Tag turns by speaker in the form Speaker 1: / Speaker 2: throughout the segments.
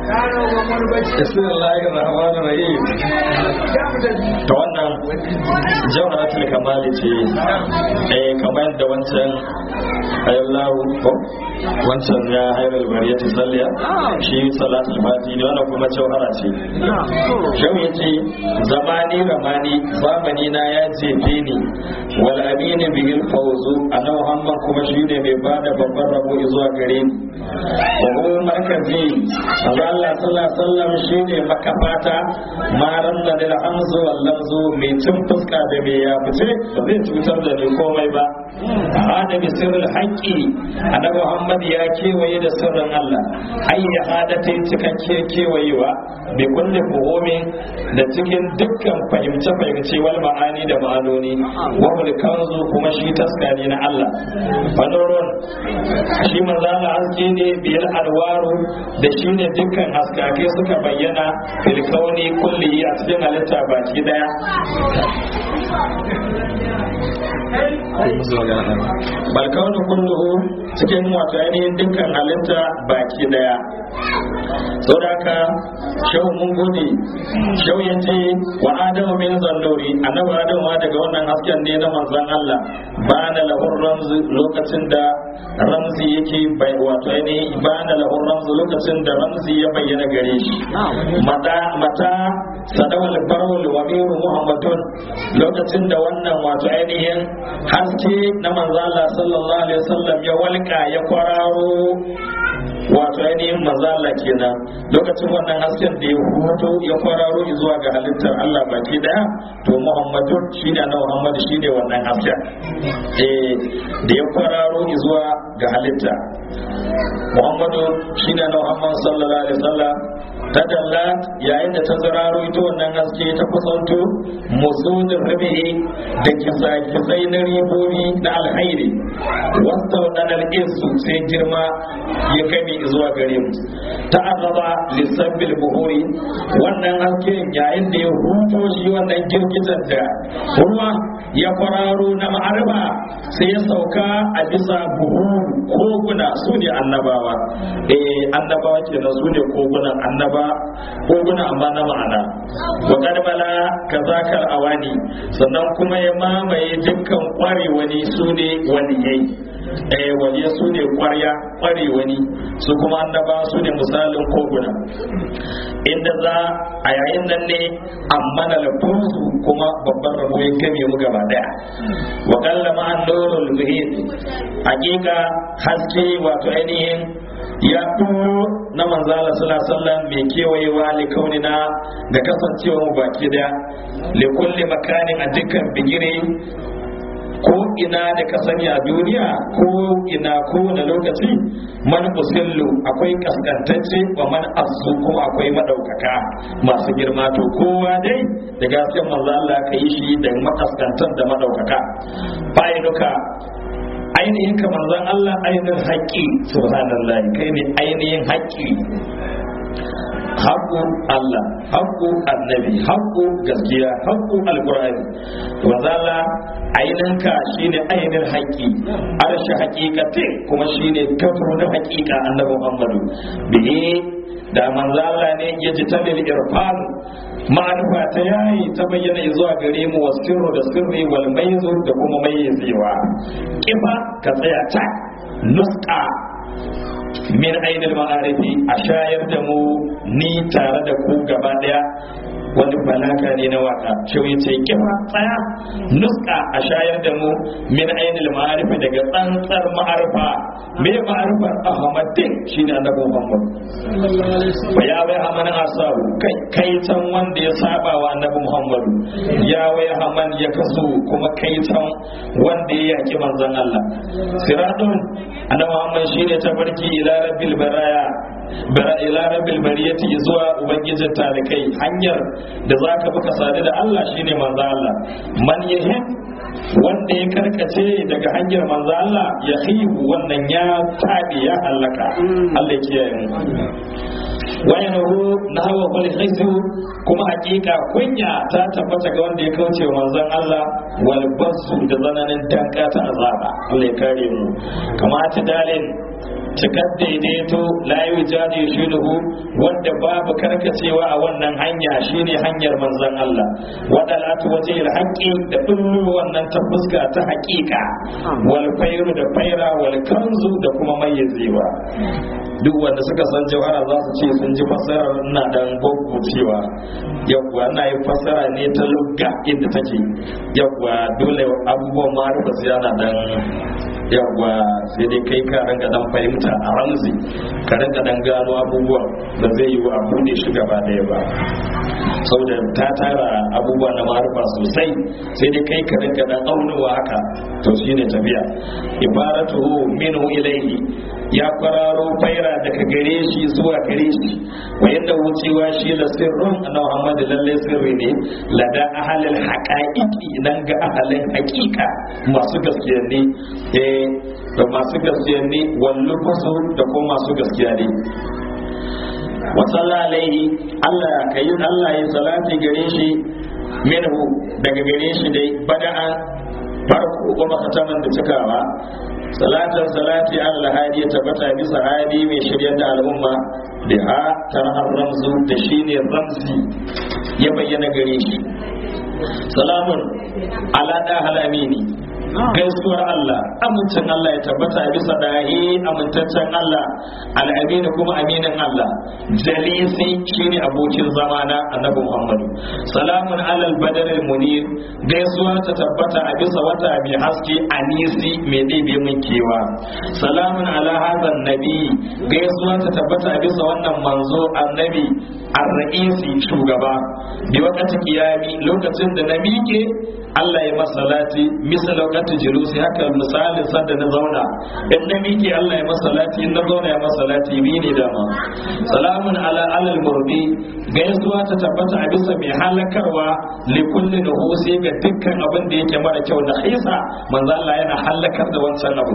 Speaker 1: bismillahir rahmanir rahim ta wannan jawharatul kamali ce eh kamar da wancan ayallahu ko wancan ya hairul bariyatu salliya shi salatul fati ne wannan kuma jawhara ce shau yace zamani ramani zamani na ya jefe ni wal amini bihil fawzu annabi muhammad kuma shi ne mai bada babban rabo zuwa gare ni wa huwa markazi Allah sallallahu alaihi wasallam shine makafata maran da da hamzu wal lamzu mai cin fuska da mai ya fice ba zai cutar da ni komai ba hada bi sirrul haqqi annabi Muhammad ya kewaye da sirrin Allah hayya hada ta cikakke kewayewa bi kulli fuhumin da cikin dukkan fahimce fahimce wal ma'ani da ma'anoni wa kanzu kuma shi taskani na Allah fanurun shi manzo Allah haske ne biyar alwaru da shi ne dukkan haskake suka bayyana filkauni kulli a cikin halitta baki daya balkauni kulluhu cikin wato ainihin dukkan halitta baki daya saboda shau mun gode shau ya ce wa adamu min zallori annabi adamu ma daga wannan hasken ne na manzon Allah ba na lahur ramzi lokacin da ramzi yake bai wato ainihin ba na lahur ramzi lokacin da ramzi ya bayyana gare shi mata mata sadawal barwal wa miru muhammadun lokacin da wannan wato ainihin haske na manzon Allah sallallahu alaihi wasallam ya walka ya kwararo wato ainihin mazala kenan lokacin wannan hasken da ya huto ya kwararo zuwa ga halittar Allah baki daya to Muhammadu shine na Muhammadu shine wannan hasken eh da ya kwararo zuwa ga halitta Muhammadu shine na Muhammad sallallahu alaihi wasallam ta dalla yayin da ta zararo ita wannan haske ta kusanto musudin rabi'i da kisa-kisai na ribobi na alhairi wasta wadannan insu sai girma ya kame zuwa gare mu ta azaba lissabbil buhuri wannan haske yayin da ya huto shi wannan girgizar da ruwa ya kwararo na ma'arba sai ya sauka a bisa buhuru koguna su ne annabawa eh annabawa kenan su ne kogunan annaba koguna amma na ma'ana wa kadbala kazakar awani sannan kuma ya mamaye dukkan kwarewani su ne waliyai eh waliya su ne kwarya kwarewani su kuma annaba su ne misalin koguna inda za a yayin nan ne amma na lafunsu kuma babban rabo ya game mu gaba daya wa kallama an nurul muhit hakika haske wato ainihin ya ɗuro na manzala sallallahu mai kewayewa li kaunina da kasancewa mu baki daya li kulli makanin a dukkan bigire ko ina da ka sani a duniya ko ina ko da lokaci man usillu akwai kaskantacce wa man asu kuma akwai madaukaka masu girma to kowa dai da gaskiyar manzo Allah ka yi shi da makaskantan da madaukaka fa'iduka ainihin ka manzon Allah ainihin haƙƙi subhanallahi kai ne ainihin haƙƙi haƙƙo Allah haƙƙo annabi haƙƙo gaskiya haƙƙo alƙur'ani wazala ainihin ka shine ainihin haƙƙi arshi haƙiƙate kuma shine gafuru na haƙiƙa annabi Muhammadu bihi da manzala ne ya ji talil irfan ma'arifa ta yayi ta bayyana zuwa gare mu wasirru da sirri wal maizu da kuma mayyazewa kifa ka tsaya ta nuska min ainihin ma'arifi a shayar da mu ni tare da ku gaba daya wani balaka ne na waka shi ya ce kifa tsaya nuska a shayar da mu min ainihin ma'arifi daga tsantsar ma'arifa me ma'arifar ahmadin shi ne annabi muhammad fa ya bai hamanin asabu kai kai can wanda ya saba wa annabi muhammadu ya wai haman ya kaso kuma kai can wanda ya yaki manzon allah siratun annabi muhammad shine tabarki ila rabbil baraya bara ila rabbil bariyati zuwa ubangijin talikai hanyar da zaka buka sadu da Allah shine manzo Allah man yahid wanda ya karkace daga hanyar manzo Allah ya khibu wannan ya tabi ya halaka Allah ya kiyaye mu wayanuhu nahwa wal khizu kuma hakika kunya ta tabbata ga wanda ya kauce wa manzon Allah wal basu da zananin danka ta azaba Allah ya kare mu kamata dalil cikar daidaito la yujadi shuluhu wanda babu karkacewa a wannan hanya shine hanyar manzon Allah wadalatu wajhil haqqi da dullu wannan ta fuska ta haƙiƙa wal fayru da faira wal kanzu da kuma mayyazewa duk wanda suka san jawhara za su ce sun ji fassarar ina dan cewa yawwa ina yin fassara ne ta lugga inda take yawwa dole abubuwan ma rufa su yana dan yawwa sai dai kai ka ranka dan fahimta a ramzi ka ranka dan gano abubuwan da zai yi wa abu ne shi gaba daya ba saboda ta tara abubuwa na marufa sosai sai dai kai ka ranka dan aunuwa haka to shine tafiya ibaratuhu minhu ilayhi ya kwararo faira daga gare shi zuwa gare shi wa yadda wucewa shi da sirrun na Muhammad lalle sirri ne lada ahalil haqaiqi nan ga ahalin haqiqa masu gaskiya ne eh da masu gaskiya ne wallu fasu da kuma masu gaskiya ne wa alaihi Allah kai Allah ya salati gare shi minhu daga gare shi dai bada'a farko kuma khataman da cikawa salatar salati Allah hadi ya tabbata bisa hadi mai shiryar da al'umma da ha tarhar ramzu da shine ramzi ya bayyana gare shi salamun ala da halamini gaisuwar Allah amincin Allah ya tabbata bisa dahi amintaccen Allah al'amini kuma aminin Allah jalisi shine abokin zamana annabi Muhammadu salamun alal badaril munir gaisuwa ta tabbata a bisa wata mai haske anisi mai ɗebe min kewa salamun ala hazan nabi gaisuwa ta tabbata a bisa wannan manzo annabi ar-ra'isi shugaba bi wakati kiyami lokacin da na miƙe Allah ya masalati misal wakati julusi haka misalin sanda na zauna in na miƙe Allah ya masalati in na zauna ya masalati bi ne dama salamun ala alal murbi gaisuwa ta tabbata a bisa mai halakarwa li kulli nuhusi ga dukkan abin da yake mara kyau na hisa manzo Allah yana halakar da wancan abu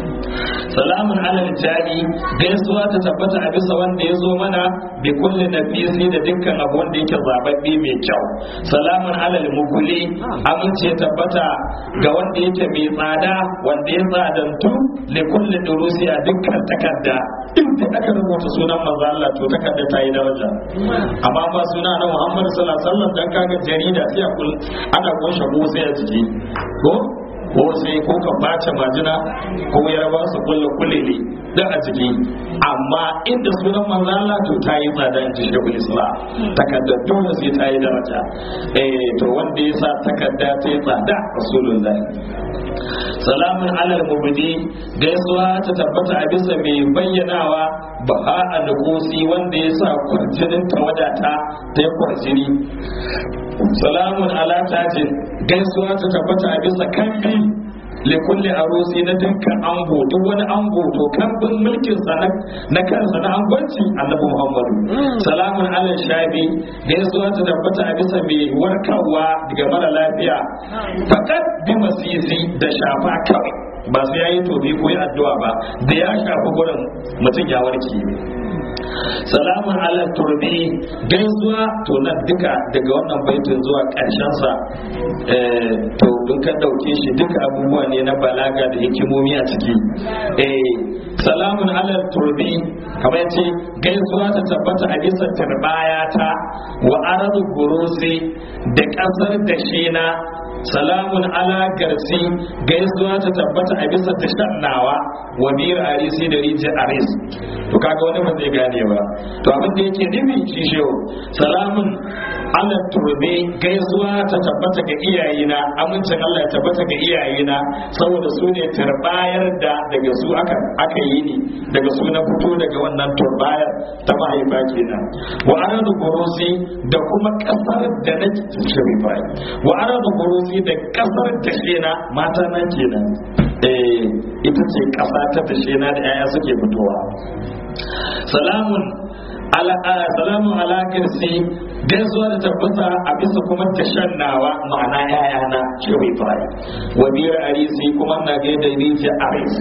Speaker 1: salamun alal jadi gaisuwa ta tabbata a bisa wanda ya zo mana bi kulli nafisi da dukkan abu wanda yake zababbe mai kyau salamun alal muguli amince tabbata ga wanda yake mai tsada wanda ya tsadantu li kulli durusi a dukkan takarda inda aka rubuta sunan manzo Allah to takarda ta yi daraja amma ba suna na Muhammad sallallahu alaihi wasallam dan kaga jarida sai ana kunshe ko sai a jiki ko ko sai ko ka bace majina ko ya raba su kulle kulle ne da a jiki amma inda sunan manzo Allah to ta yi tsada in ji shekul islam takarda dole sai ta yi daraja eh to wanda ya sa takarda ta yi tsada rasulullah salamun alal mubdi gaisuwa ta tabbata a bisa mai bayyanawa ba a nukusi wanda ya sa kwarjinin tawadata ta yi kwarjini salamun ala tajin gaisuwa ta tabbata a bisa kambi likulli arusi na dukkan ango duk wani ango to kambin mulkin sa na kansa na angwanci annabi muhammadu salamun ala shabi gaisuwa ta tabbata a bisa mai warkarwa daga mara lafiya fakat bi masisi da shafa kawai ba su yayi tobi ko yi addu'a ba da ya shafi gurin mutum ya warke salamun ala turbi gaisuwa to nan duka daga wannan baitin zuwa karshen sa to in ka dauke shi duka abubuwa ne na balaga da hikimomi a ciki eh salamun ala turbi kamar yace gaisuwa ta tabbata a bisa turbaya ta wa aradu gurusi da kasar da shena salamun ala garsi gaisuwa ta tabbata a bisa tashannawa wa bir arisi da riji aris to kaga wani ba zai gane ba to abin da yake nufi shi shehu salamun ala turbe gaisuwa ta tabbata ga iyayena amincin Allah ya tabbata ga iyayena saboda su ne turbayar da daga su aka aka yi ni daga su na fito daga wannan turbayar ta mahaifa kenan wa aradu gurusi da kuma kasar da na sharifa wa aradu gurusi da kasar da na mata na kenan eh ita ce kasa ta tashe na da yaya suke fitowa salamun ala salamun ala kirsi gaisuwa da tabbata a bisa kuma tashannawa ma'ana yayana shehu ibrahim wa biyar arisi kuma na gaida riji aris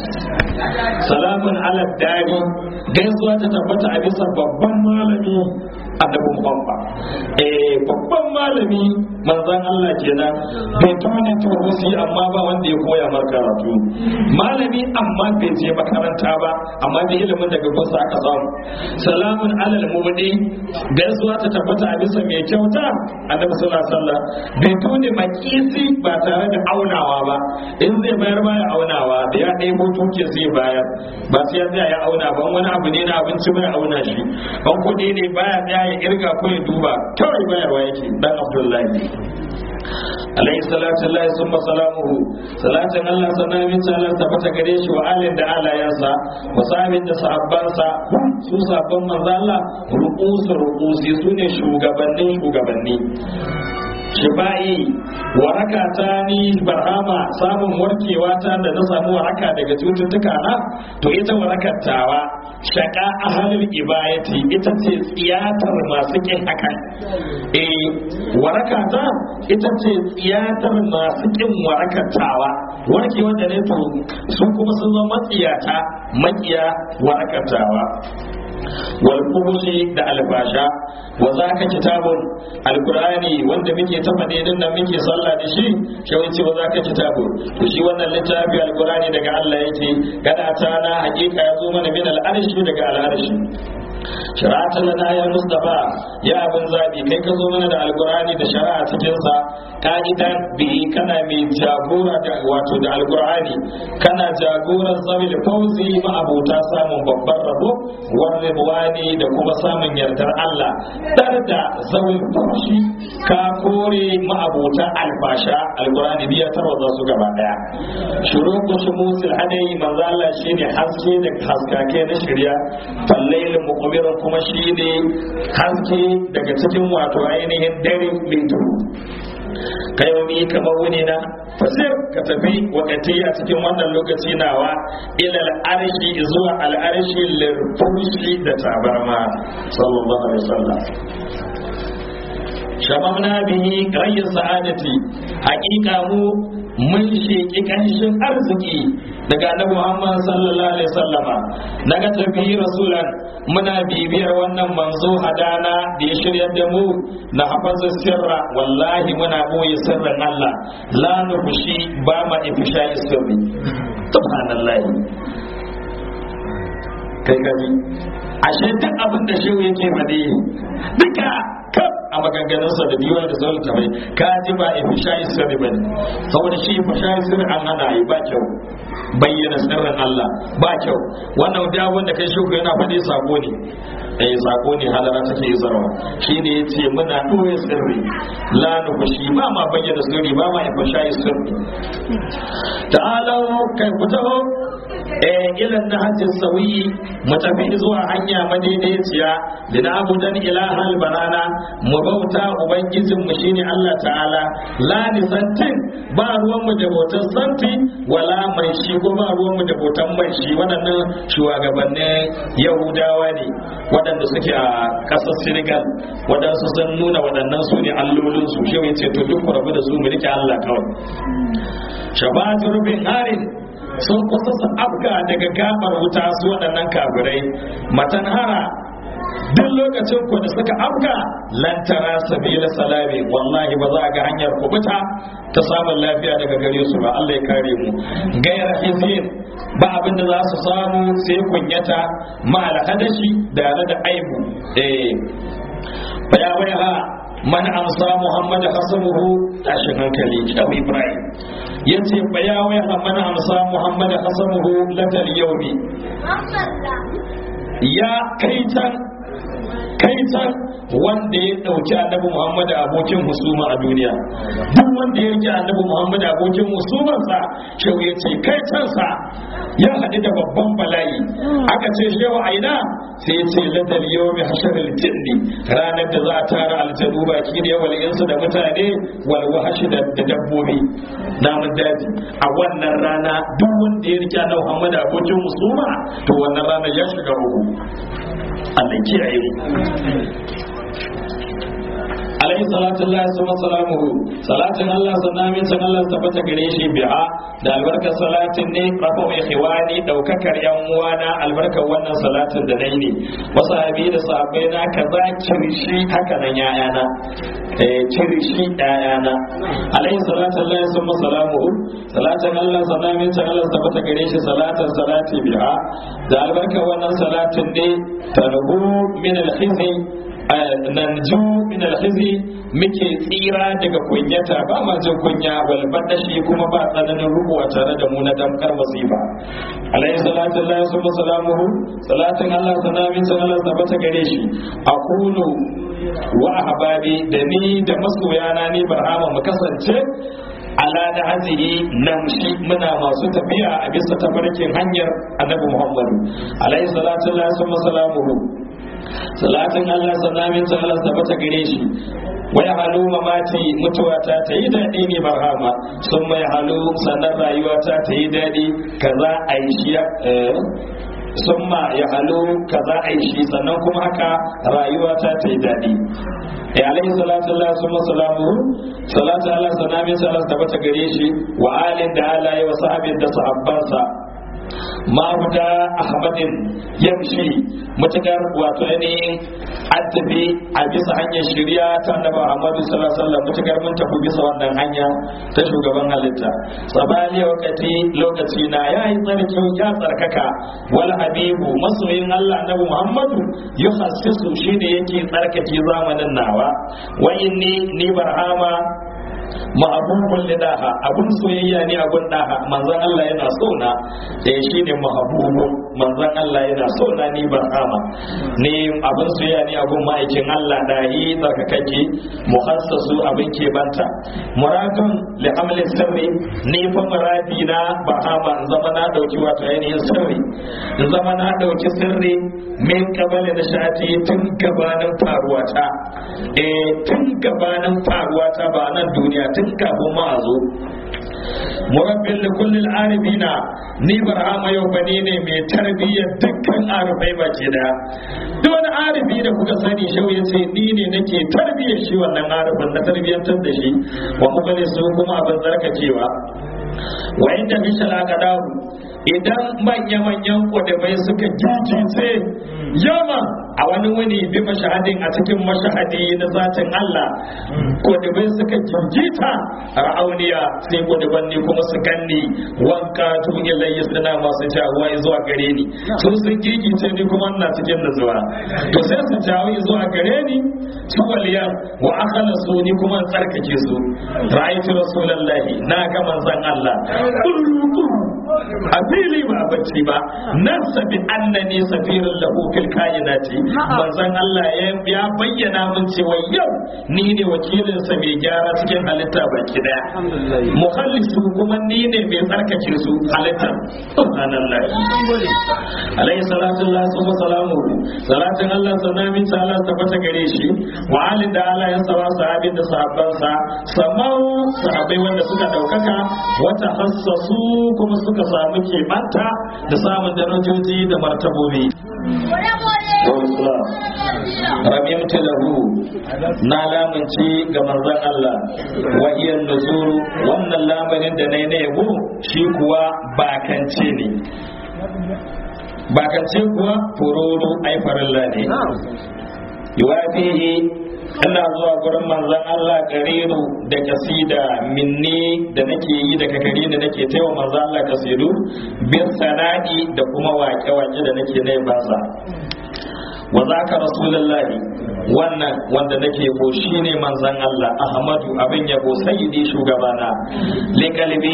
Speaker 1: salamun ala dari gaisuwa ta tabbata a bisa babban malami annabi muhammad eh babban malami manzan Allah kenan bai tone turusi amma ba wanda ya koya mar karatu malami amma bai je makaranta ba amma da ilimin daga gusa aka samu salamun alal mubdi gaisuwa ta tabbata a bisa mai kyauta annabi sallallahu alaihi wasallam bai tone makisi ba tare da aunawa ba in zai bayar baya aunawa da ya ɗaya mutuke zai bayar ba sai ya tsaya ya auna ba wani abu ne na abinci bai auna shi ban kuɗi ne baya tsaya ya irga ko ya duba kawai bayarwa yake dan abdullahi alayhi salatu Allah summa salamuhu salatin Allah sanamin ta Allah tabbata gare shi wa alin da alayansa wa sahabin da sahabbansa su sabon manzo Allah ruqusu ruqusi sune shugabannin shugabanni shifa'i waraka ta ni barhama samun warkewa ta da na samu waraka daga cututtuka na to ita warakar tawa shaka ahalul ibayati ita ce tsiyatar masu kin hakan eh waraka ta ita ce tsiyatar masu kin warakar tawa warkewa da ne to su kuma sun zama matsiyata makiya warakar tawa walfuhushi da albasha wa za ka kitabun alkur'ani wanda muke ta faɗe din nan muke sallah da shi shawai ce wa za ka kitabun to shi wannan littafi alkur'ani daga Allah yake gada ta na hakika ya zo mana min al'arshi daga al'arshi shari'atan lana ya mustafa ya abin zabi kai ka zo mana da alkur'ani da shari'a cikin sa ka'idan bi kana mai jagora da wato da alkur'ani kana jagoran zabil fauzi ma abota samun babban rabo warridwani da kuma samun yardar Allah dar da zawil faushi ka kore ma abota albasha alkur'ani biya tarwaza su gaba daya shuruku shumusil hadai manzo Allah shine haske da haskake na shirya fallail muqbirin kuma shine haske daga cikin wato ainihin dare mai duhu kai wani kamar wuni na fasir ka tafi wakati a cikin wannan lokaci nawa ilal arshi zuwa al'arshi lirfushi da tabarma sallallahu alaihi wasallam shababna bihi rayyar sa'adati haƙiƙa mu mun sheki kanshin arziki daga annabi Muhammad sallallahu alaihi wasallama naga tafi rasulan muna bibiyar wannan manzo hadana da ya shirya da mu na hafazu sirra wallahi muna boye sirrin Allah la nufushi ba ma ifsha sirri subhanallahi kai kaji ashe duk abin da shehu yake faɗi duka kaf a maganganunsa da biyuwa da sauran tabai ka ji ba ifsha sirri bane saboda shi ifsha sirri an hana yi ba kyau bayyana sirrin Allah ba kyau wannan da wanda kai shuku yana faɗi sako ne eh sako ne halara take isarwa shine yace muna doye sirri la nufushi ba ma bayyana sirri ba ma ifsha sirri ta'ala kai fitaho eh ilan na hajjin sauyi mu tafi zuwa hanya madaidaiciya da na abudan ilahal banana mu bauta ubangijin mu shine Allah ta'ala la nisantin ba ruwan mu da bautan santi wala mai shi ko ba ruwan mu da bautan mai shi waɗannan shugabannin yahudawa ne waɗanda suke a ƙasar senegal waɗansu sun nuna waɗannan su ne allolin su shi ce to duk rabu da su mu rike Allah kawai shabatu rubin harin sun kusa su afga daga gabar wuta su waɗannan kafirai matanhara duk lokacin ku da suka afga lantara sabila salami wallahi ba za a ga hanyar kubuta ta samun lafiya daga gare su ba Allah ya kare mu gairar hizin ba abin da za su samu sai kunyata ma alhadashi da da aibu eh baya baya man amsa muhammad hasanuhu tashin hankali abu ibrahim ya ce baya waya man amsa muhammad hasanuhu latal yaumi ya kaitan kaitan wanda ya dauki annabi muhammad abokin husuma a duniya duk wanda ya rike annabi muhammad abokin husumarsa shau ya ce kaitansa ya haɗu da babban bala'i aka ce shewa aina sai ya ce ladal yawmi hasharil jinni ranar da za a tara aljanu baki da wal insu da mutane wal wahashi da dabbobi namun daji a wannan rana duk wanda ya rike annabi muhammad abokin husuma to wannan rana ya shiga uku Allah kiyaye alaihi salatu Allah summa salamuhu salatin Allah sanamin san Allah tabbata gare shi bi'a da albarkar salatin ne rafa mai khiwani daukakar yan uwana albarkar wannan salatin da nayi ne wasahabi da sahabbai na kaza kirshi haka nan yayana eh kirshi yayana alaihi salatu Allah summa salamuhu salatin Allah sanamin san Allah tabbata gare shi salatin salati bi'a da albarkar wannan salatin ne tarbu min al-khizi nanju min alkhizi muke tsira daga kunyata ba ma jin kunya wal badashi kuma ba tsananin rubuwa tare da mu na damkar masifa alayhi salatu lillahi wa salamuhu salatin Allah sanamin san Allah tabbata gare shi aqulu wa ahbabi da ni da masoyana ni barhama mu kasance ala da hazihi namshi muna masu tafiya a bisa tafarkin hanyar annabi muhammadu alayhi salatu lillahi wa salamuhu salatin Allah sanamin ta Allah tabbata gare shi wai halu mamati mutuwa ta ta yi daɗi ne barhama sun mai halu sannan rayuwa ta ta yi daɗi kaza a yi shi sun ma ya halu kaza a yi shi sannan kuma haka rayuwa ta ta yi daɗi ya alaihi salatu Allah sun masalamu salatu Allah sanamin ta Allah tabbata gare shi wa alin da alaye wa sahabin da sahabbansa mahuda ahmadin yamshi matukar wato ainihin an tafi a bisa hanyar shirya ta annabi Muhammadu sallallahu alaihi wasallam matukar mun tafi bisa wannan hanya ta shugaban halitta sabali wakati lokaci na yayi tsarki ya tsarkaka wal habibu masoyin Allah annabi Muhammadu yuhassisu shine yake tsarkake zamanin nawa wa inni ni barhama ma'abubun lidaha abun soyayya ne abun daha manzon Allah yana so na da shi ne ma'abubun manzon Allah yana so na ni ban ama ne abun soyayya ne abun ma'aikin Allah dahi tsarkakake muhassasu abin ke banta muradun li amli sirri ni fa muradi na bahama in zama na dauki wato ainihin sirri in zama na dauki sirri min kabali da shati tun gabanin faruwata eh tun gabanin faruwata ba nan duniya tun kafin ma a zo murabbin da kullum arifina ni barhama yau bane ne mai tarbiyyar dukkan arifai baki daya duk wani arifi da kuka sani shau ya ce ni ne nake tarbiyyar shi wannan arifin na tarbiyyantar da shi wa kuma ne su kuma abin zarkacewa wa inda mishal akadahu idan manya-manyan kudubai suka jijice yaman a wani wani bi mashahadin a cikin mashahadi na zatin Allah kudubai suka jijita ra'auniya sai kuduban ne kuma su ganni wanka tun ilayya suna masu jawo zuwa gare ni sun sun gigice ni kuma ina cikin nazuwa to sai su jawo zuwa gare ni su waliyan wa akhala su ni kuma tsarkake su ra'aytu rasulullahi na ga manzon Allah a fili ba bacci ba nan sabi annani safirin lahu fil kainati manzon Allah ya bayyana min cewa yau ni ne wakilin sa mai gyara cikin halitta baki daya muhallisu kuma ni ne mai tsarkake su halitta subhanallah alayhi salatu Allah wa salamu salatin Allah sanamin ta Allah tabbata gare shi wa alin da Allah ya sawa sahabin da sahabbansa samau sahabbai wanda suka daukaka wata hassasu kuma suka samu keɓanta da samun darajoji da martabobi rabimta lahu na lamunci ga manzon Allah wahiyar nuzuru wannan lamarin da nai na yabo shi kuwa bakance ne bakance kuwa fururu ai farilla ne yuwafihi ina zuwa gurin manzon Allah kariru da kasida minni da nake yi da kakari da nake taiwa manzon Allah kasidu bin sana'i da kuma wake-wake da nake na basa wa zaka rasulullahi wannan wanda nake ko shine manzon Allah Ahmadu abin yabo sayyidi shugabana li kalbi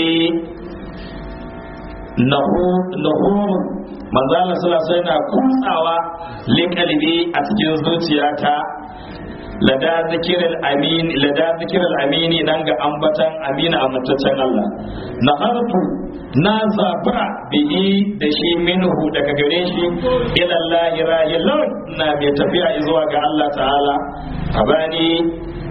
Speaker 1: nahu nahu manzon Allah sallallahu alaihi wasallam kutsawa li kalbi a cikin zuciyata lada zikirar amin lada zikirar amini nan ga ambatan amina a mutaccen Allah na harfu na zabura bihi da shi minhu daga gare shi ilallahi rahilun na mai tafiya zuwa ga Allah ta'ala abani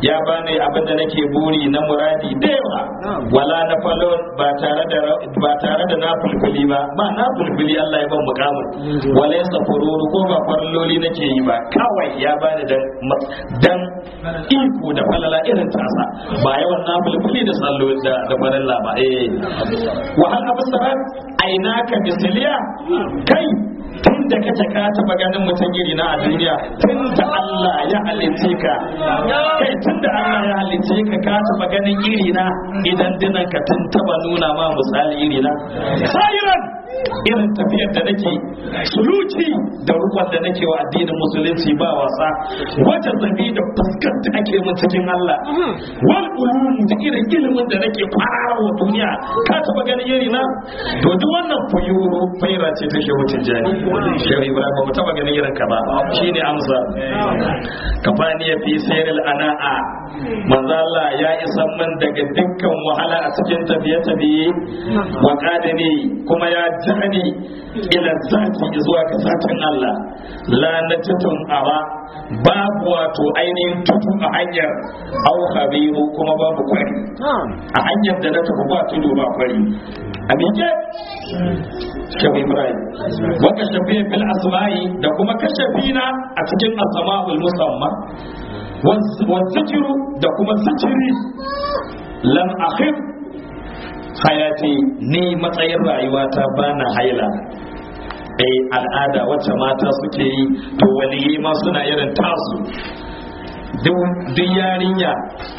Speaker 1: ya bani abin da nake buri na muradi da yawa wala na falon ba tare da ba tare da na fulfuli ba ba na fulfuli Allah ya ban mukamin wala yasa fururu ko ba farloli nake yi ba kawai ya bani dan dan iko da falala irin tasa ba yawan na fulfuli da sallo da da farilla ba eh wa hal absarat ainaka bisiliya kai tun da kace ka taba ganin mutum iri na a duniya tun da Allah ya halice ka kai tun da Allah ya halice ka ka taba ganin iri na idan dinan ka tun taba nuna ma misali iri na sayiran irin tafiyar da nake suluci da rukun da nake wa addinin musulunci ba wasa wata zabi da fuskar da ake mun cikin Allah wal ulum da irin ilimin da nake fara wa duniya ka taba ganin iri na to duk wannan fayuro faira ce ta shehu tijjani shehu ibrahim ba taba ganin irin ka ba shine amsa kafani fi sayril ana'a manzo Allah ya isa man daga dukkan wahala a cikin tafiye tafiye wa qadani kuma ya jani ila zati zuwa ga zatin Allah la najatun ara babu wato ainihin tudu a hanyar au habibu kuma babu kwari a hanyar da na tafi ba tudu ba kwari a miƙe shafi ibrahim waka shafi fil asma'i da kuma kashafina a cikin asma'ul musamman wa zikiru da kuma zikiri lam akhif hayati ni matsayin rayuwata bana haila eh al'ada wacce mata suke yi to waliyi ma suna irin tasu duk yarinya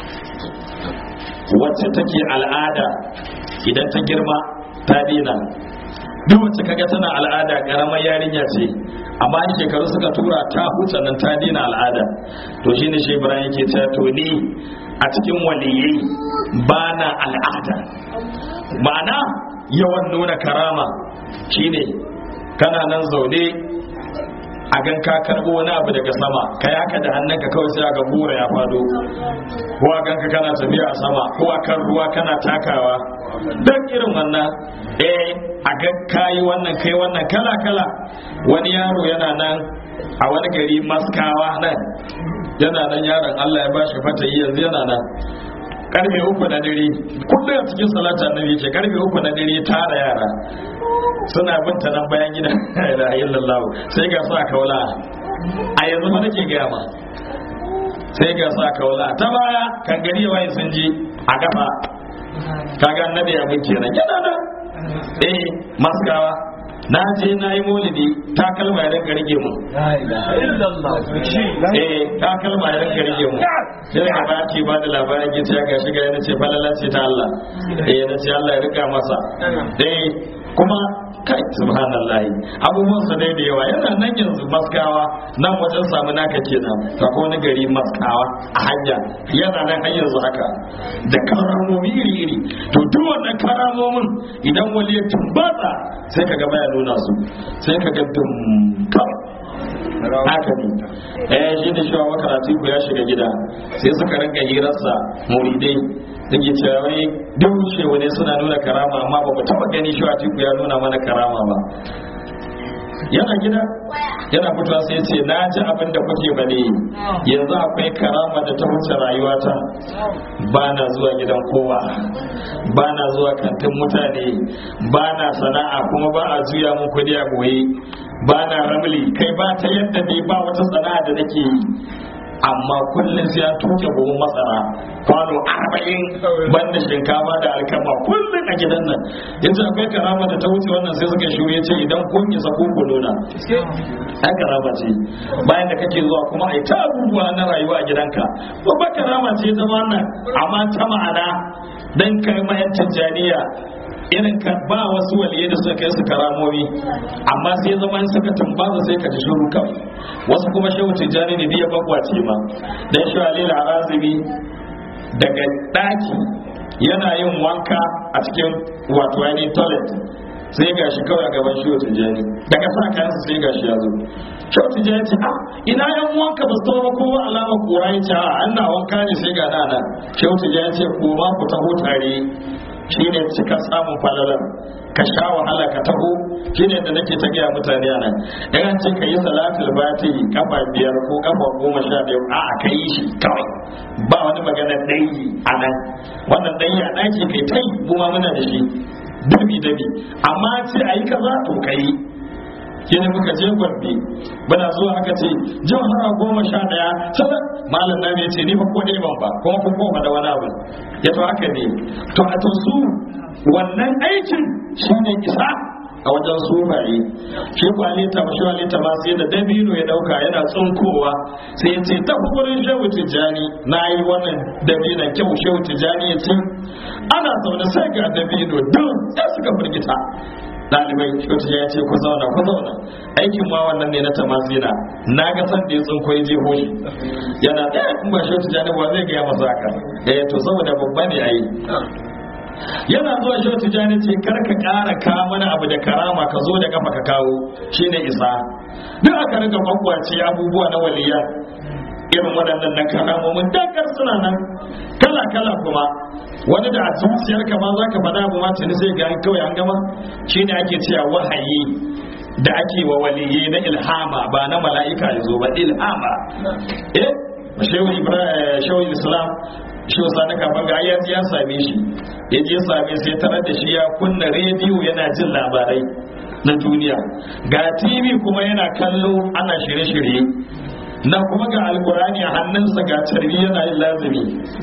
Speaker 1: wacce take al'ada idan ta girma ta dina duk wacce kaga tana al'ada karamar yarinya ce amma in shekaru suka tura ta huce nan ta dina al'ada to shine shi Ibrahim yake cewa to ni a cikin waliyai ba na al'ada ma'ana yawan nuna karama shine kana nan zaune a gan ka karbo wani abu daga sama ka yaka da hannunka kawai sai ga gora ya fado ko a ganka kana tafiya a sama ko a kan ruwa kana takawa don irin wannan eh a ga kayi wannan kai wannan kala kala wani yaro yana nan a wani gari maskawa nan yana nan yaron Allah ya bashi fata yanzu yana nan karfe uku na dare kullum a cikin salata annabi ce karfe uku na dare tara yara suna bin ta nan bayan gida la illallah sai ga sa kaula a yanzu ma nake gaya ma sai ga sa kaula ta baya kan gari waye sun ji a kafa kaga annabi abin kenan yana nan eh maskawa na je na yi maulidi ta kalma ya rinka rage mu eh ta kalma ya rinka rage mu sai ka ba ke ba da labarin ke ya gashi ga yana ce falala ce ta Allah eh na ce Allah ya rika masa eh kuma kai subhanallah abubuwan su dai da yawa yana nan yanzu maskawa nan wajen samu naka kenan ka ko wani gari maskawa a hanya yana nan har yanzu haka da karamomi iri iri to duk wannan karamomin idan wali ya tumbatsa sai ka ga baya nuna su sai ka ga dum haka ne eh shi da shawa karatu ku ya shiga gida sai suka rinka hirarsa muridai take cewa wai duk shewa ne suna nuna karama amma ba mu taba gani shi ku ya nuna mana karama ba yana gida yana fitowa sai ce na ji abin da kuke bane yanzu akwai karama da ta wuce rayuwata ba na zuwa gidan kowa ba na zuwa kantin mutane ba na sana'a kuma ba a juya mun kudi a goye ba na ramli kai ba ta yadda ne ba wata sana'a da nake yi amma kullum sai an tuke buhun masara kwano arba'in banda shinkafa da alkama kullum a gidan nan yanzu akwai karama da ta wuce wannan sai suka shiru ya ce idan kun isa kun ku nuna ai karama ce bayan da kake zuwa kuma ai ta abubuwa na rayuwa a gidanka babbar karama ce zama wannan amma ta ma'ana dan kai mayan tijjaniya irin ka ba wasu waliye da suka kai su karamomi amma sai zama in suka tumbaza sai ka ji shiru kawai wasu kuma shehu tijjani ne biya bagwace ma dan shi alil arazibi daga daki yana yin wanka a cikin wato yani toilet sai ga shi kawai a gaban shehu tijjani daga sa kayansa sai ga shi ya zo shehu tijjani ce a ina yan wanka ba su ba kowa alama kura ya ce a an na wanka ne sai ga na nan shehu tijjani ce ko ma ku taho tare shine cika samun falalar ka sha wahala ka taho shine da nake ta gaya mutane nan in an ce ka yi salatul bati kafa biyar ko kafa goma sha biyar a ka yi shi kawai ba wani magana ɗayi a nan wannan ɗayi a ɗaki kai ta yi kuma muna da shi dabi dabi amma ce a yi kaza to ka yi shine muka je gombe bana zuwa aka ce jihar goma sha daya sai malam na ce ni ba ko dai ban ba kuma kun koma da wani abu ya to haka ne to a to su wannan aikin shine isa a wajen sufaye shi kwalita ba shi kwalita ma sai da dabino ya dauka yana tsunkowa sai ya ce ta gurin shehu tijjani na yi wannan dabinon kyau shehu tijjani ya ce ana zaune sai ga dabino duk sai suka firgita ɗalibai wata ya ce ku zauna ku zauna aikin ma wannan ne na tamazina na ga san da ya tsinko ya jeho shi yana ɗaya in ba shi wata janiba zai gaya masa haka eh to saboda babba ne ai yana zuwa shi wata jani ce kar ka ƙara ka mana abu da karama ka zo da kafa ka kawo shine isa duk aka riga kwakwace abubuwa na waliyan irin waɗannan na karamomin dakar suna nan kala kala kuma wani da a zuciyar ka ma zaka faɗa abu ma tuni sai ga kawai an gama shine ake cewa wahayi da ake wa waliyyi na ilhama ba na mala'ika yazo ba ilhama eh shehu ibrahim shehu islam shehu sani kafin ga ya ya same shi ya je same sai tarar da shi ya kunna rediyo yana jin labarai na duniya ga tv kuma yana kallo ana shirye-shirye na kuma ga alkurani a hannunsa ga carbi yana yin lazumi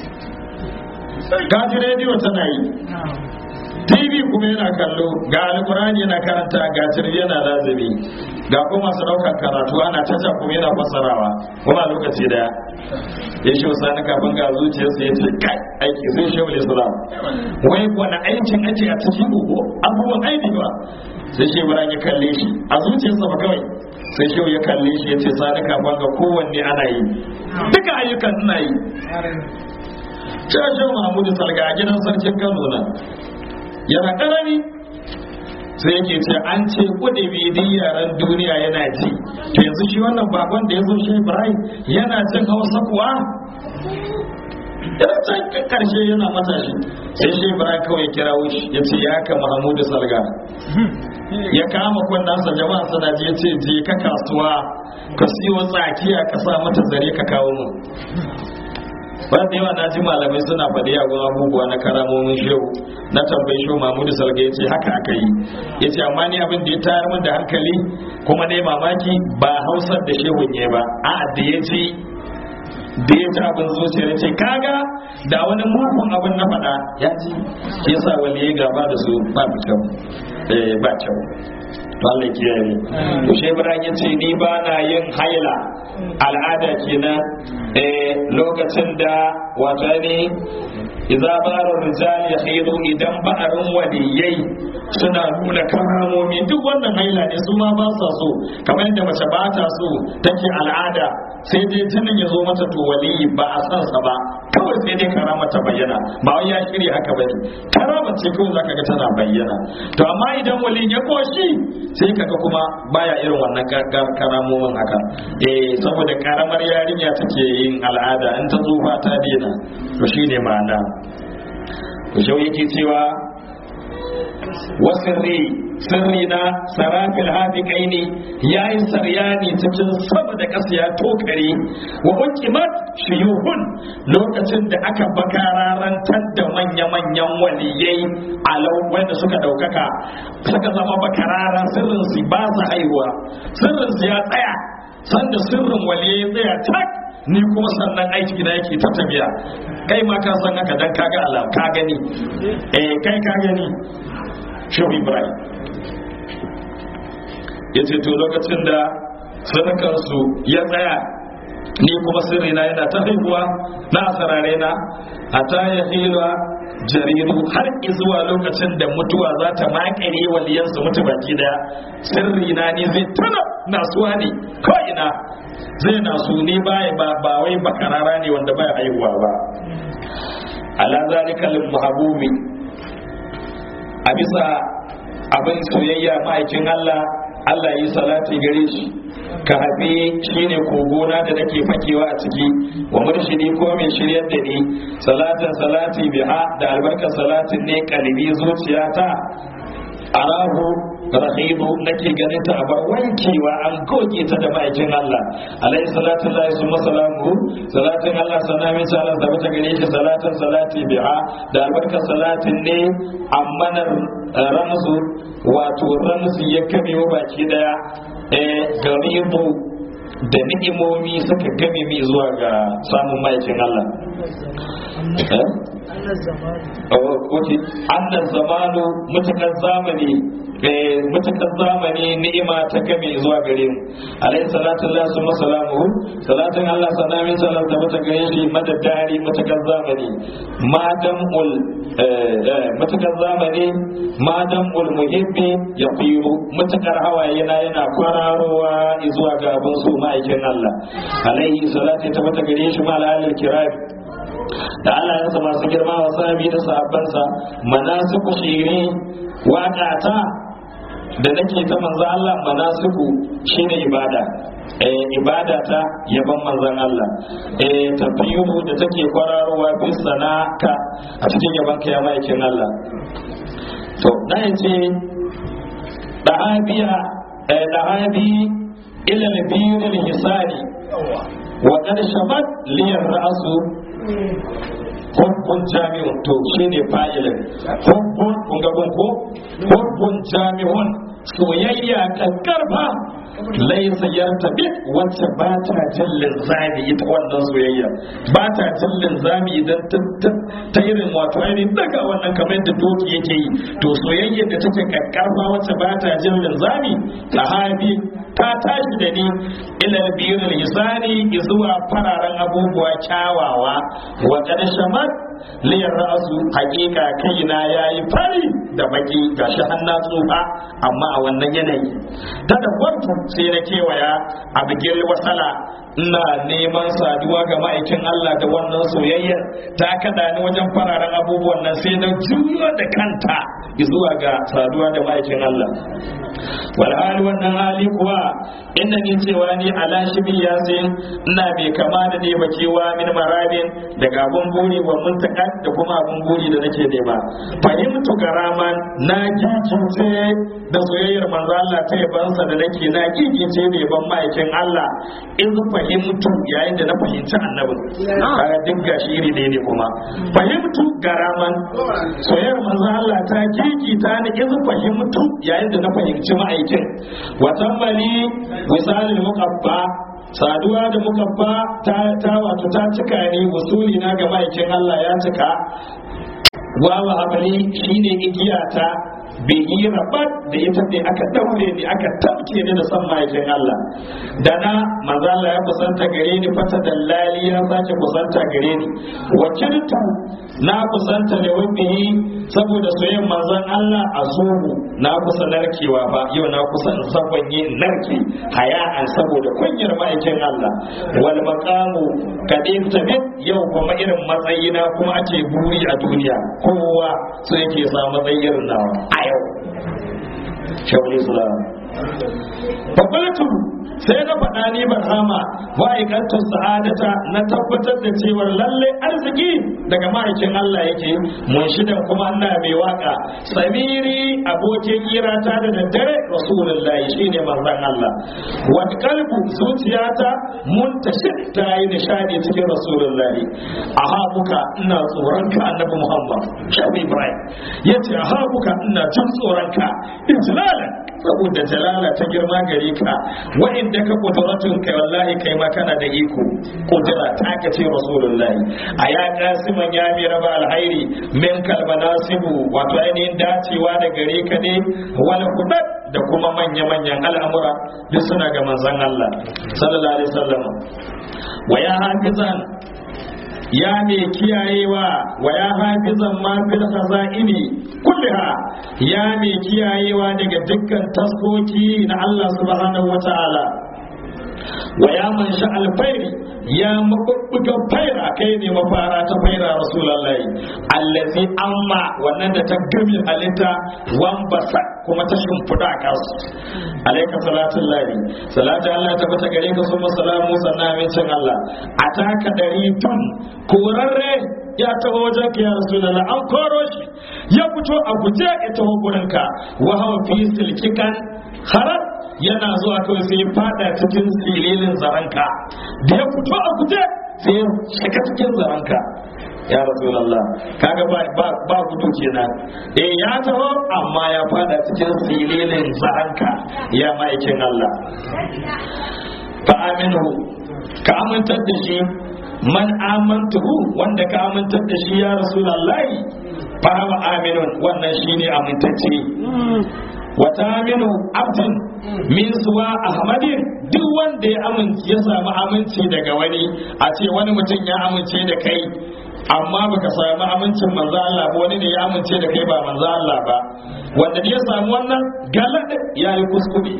Speaker 1: gaji rediyo tana yi tv kuma yana kallo ga alkurani yana karanta ga carbi yana lazumi ga kuma masu ɗaukar karatu ana caca kuma yana fasarawa kuma lokaci daya ya shi wasa kafin ga zuciyarsa ya ce kai aiki zai shi wani islam wai wani aikin ake a cikin uku abubuwan aini ba sai shi ya kalle shi a zuciyarsa ba kawai sai shehu ya kalle shi ya ce sani kafin ga kowanne ana yi duka ayyukan suna yi shehu mahmudu salga a gidan sarkin kano na yana karami sai yake ce an ce kudi bidin yaren duniya yana ji to yanzu shi wannan bakon da ya zo shi ibrahim yana jin hausa kuwa yana can karshe yana matashi sai shi ibrahim kawai kira wuce ya ce ya ka mahmudu salga ya kama kunnansa jama'a suna je ce je ka kasuwa ka siyo tsakiya ka sa mata zare ka kawo mu ba da yawa na ji malamai suna faɗi yagun abubuwa na karamomin shehu na tambayi shehu mahmudu salga ya ce haka aka yi ya ce amma ni abin da ya tayar min da hankali kuma ne mamaki ba hausar da shehun ne ba a da ya ce da ya ci abin zuciya ya ce kaga da wani mugun abin na faɗa ya ji ya sa wani ya gaba da su ba kyau ba kyau to Allah kiyaye to shi Ibrahim ya ce ni ba na yin haila al'ada kenan eh lokacin da wato ne idza barar rijal yahidu idan ba'arin waliyai suna nuna karamomi duk wannan haila ne su ma ba sa so kamar yadda mace ba ta so take al'ada sai dai jinin ya zo mata to waliyi ba a san sa ba kawai sai dai karama ta bayyana ba wai ya shirya haka ba ne karama ce kawai zaka ga tana bayyana to amma idan waliyin ya koshi sai kaga kuma baya irin wannan karamomin haka eh saboda karamar yarinya take yin al'ada in ta tsufa ta daina to shine ma'ana to shau yake cewa wasirri sirri na sarafil hafiƙai ne ya yi saryani cikin sama da ƙasa ya tokare wa hukimat shiyuhun lokacin da aka bakararantar da manya-manyan waliyai alau wanda suka ɗaukaka suka zama bakararan sirrin su ba su haihuwa sirrin su ya tsaya sanda sirrin waliyai tsaya tak ni kuma sannan aiki na yake ta tafiya kai ma ka san haka dan kaga alam ka gani eh kai ka gani shehu ibrahim ya ce to lokacin da sadakarsu ya tsaya ni kuma sirrina yana ta haihuwa na asarare na a ta ya hila jariru har zuwa lokacin da mutuwa za ta makare waliyansu mutu baki daya sirrina ne zai tana nasuwa ne ko ina zai nasu ne baya ba ba wai bakarara ne wanda baya haihuwa ba ala zalika lil mahabubi a bisa abin soyayya ma'aikin Allah Allah yi salati gare shi ka haɓe shine kogona da nake fakewa a ciki wa murshidi ko mai shiryar da ni salatin salati biha da albarkar salatin ne kalbi zuciyata arahu rahibu nake ganin ta abar wankewa an goge ta da ma'aikin Allah alaihi salatu lillahi summa salamu salatin Allah sanamin salat da bata gare shi salatin salati biha da albarkar salatin ne ammanar ramzu wato ramzu ya kame wa baki daya eh garibu da ni'imomi suka game mi zuwa ga samun ma'aikin Allah Oke, annan zamanu mutukar zamani mutukar zamani ni'ima ta game zuwa gare mu alayhi salatu Allah su masalamu salatin Allah sanamin salat da mata gare shi madadari mutukar zamani madam ul mutukar zamani madam ul muhibbi ya firu mutukar hawaye na yana kwararowa zuwa ga abin su ma'aikin Allah alayhi salatu ta mata gare shi ma alalil kirari da Allah ya masu girma wa sahabi da sahabbansa manasiku shiri waƙata da nake ta manzo Allah manasiku shine ibada eh ibada ta yaban manzon Allah eh tafiyuhu da take kwararowa fi sanaka a cikin yaban ka ya maikin Allah to na yace dahabiya eh dahabi ila nabiyil hisani wa qad shabat liyar ra'su hubbun jami'un to shine fa'ilin hubbun kun ga ko hubbun jami'un soyayya kankarfa laisa yartabi wacce ba ta jin linzami ita wannan soyayya ba ta jin linzami idan ta irin wato ainihin daga wannan kamar yadda doki yake yi to soyayya da take kankarfa wacce ba ta jin linzami sahabi ta tashi da ni ila biyar hisani zuwa fararen abubuwa kyawawa wa shamat liyar ra'asu hakika kaina yayi fari da baki gashi hannu tsufa amma a wannan yanayi ta da kwantu sai na kewaya a bigil wasala ina neman saduwa ga ma'aikin Allah da wannan soyayyar ta kada ni wajen fararen abubuwan nan sai na juyo da kanta zuwa ga saduwa da ma'aikin Allah wal hali wannan hali kuwa inda ni cewa ni ala shibi yasin ina bai kama da ne ba cewa min marabin daga abun buri wa muntaka da kuma abun buri da nake nema fahimtu garaman na gigice da soyayyar manzo Allah ta yabansa da nake na gigice da yaban ma'aikin Allah in fahimtu yayin da na fahimci annabin kaga duk gashi iri ne ne kuma fahimtu garaman soyayyar manzo Allah ta gigita ni in fahimtu yayin da na fahimci ma'aikin wa tambali misalin muqabba saduwa da mukabba ta ta wato ta cika ni wasuli na ga ma'aikin Allah ya cika wawa abali shine igiyata bai yi rabat da ita ne aka daure ni aka tabke ni da san ma'aikin Allah da na manzo Allah ya kusanta gare ni fata dallali ya sake kusanta gare ni wakiltu na kusanta da wabihi saboda soyayyen manzon Allah a zuhu na kusa narkewa ba yau na kusa in sabanye narke haya'an saboda kunyar ma'aikin Allah wal maqamu kadin tabit yau kuma irin matsayina kuma ake buri a duniya kowa so yake sa matsayin irin nawa a yau shawul islam fakultu sai na faɗa ni barhama ma'aikatan sa'adata na tabbatar da cewar lalle arziki daga ma'aikin Allah yake mun shidan kuma Allah mai waka samiri abokin irata da daddare rasulullahi shine manzon Allah wa kalbu zuciyata muntashir ta yi nishadi cikin rasulullahi aha buka ina tsoron ka annabi Muhammad shabi Ibrahim yace aha buka ina jin tsoron ka ijlalan saboda jalala ta girma gare ka wa'inda ka kuduratun kai wallahi kai ma kana da iko kudura ta ka ce rasulullahi a ya kasiman ya mi raba alhairi min kalba nasibu wato ainihin dacewa da gare ka ne wani kudat da kuma manya-manyan al'amura duk suna ga manzon Allah sallallahu alaihi wasallam wa ya hafizan ya mai kiyayewa wa ya hafizan ma fil khaza'ini kulliha ya mai kiyayewa daga dukkan taskoki na Allah subhanahu wata'ala wa ya man sha alfairi ya mabubbugan faira kai ne mafara ta faira rasulullahi allazi amma wannan da ta gami halitta wan basa kuma ta shimfiɗa a kansu alaika salatun lahi salatu Allah ta bata gare ka sun salamu sannan amincin Allah a taka ɗari tun korarre ya taho wajen ka ya rasulullah an koro shi ya fito a guje ya taho gurin ka wa hawa fi silkikan harar yana zuwa kawai sai ya fada cikin sililin zaranka da ya fito a guje sai ya shiga cikin zaranka ya rasulallah kaga ba ba ba gudu kenan eh ya taho amma ya fada cikin sililin zaranka ya ma'aikin Allah fa aminu ka amintar da shi man amantuhu wanda ka amintar da shi ya rasulullahi fa wa aminun wannan shine amintacce wata aminu abdin min suwa ahmadin duk wanda ya amince ya samu aminci daga wani a ce wani mutum ya amince da kai amma baka samu amincin manzo Allah ba wani ne ya amince da kai ba manzo Allah ba wanda ya samu wannan galad ya yi kuskure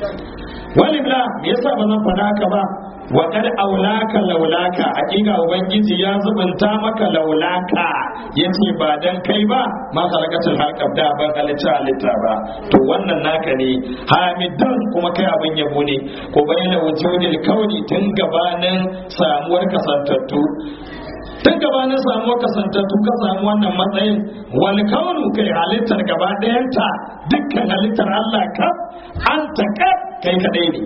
Speaker 1: wani bla me yasa ba zan faɗa haka ba wa kad aulaka laulaka hakika ubangiji ya zubunta maka laulaka yace ba dan kai ba ma khalaqatul halqa da ban halitta halitta ba to wannan naka ne hamidan kuma kai abin yabo ne ko bayyana wujudil kauni tun gabanin samuwar kasantattu tun gabanin samuwar kasantattu ka samu wannan matsayin wani kaunu kai halittar gaba ɗayanta dukkan halittar Allah ka an taƙa kai kadai ne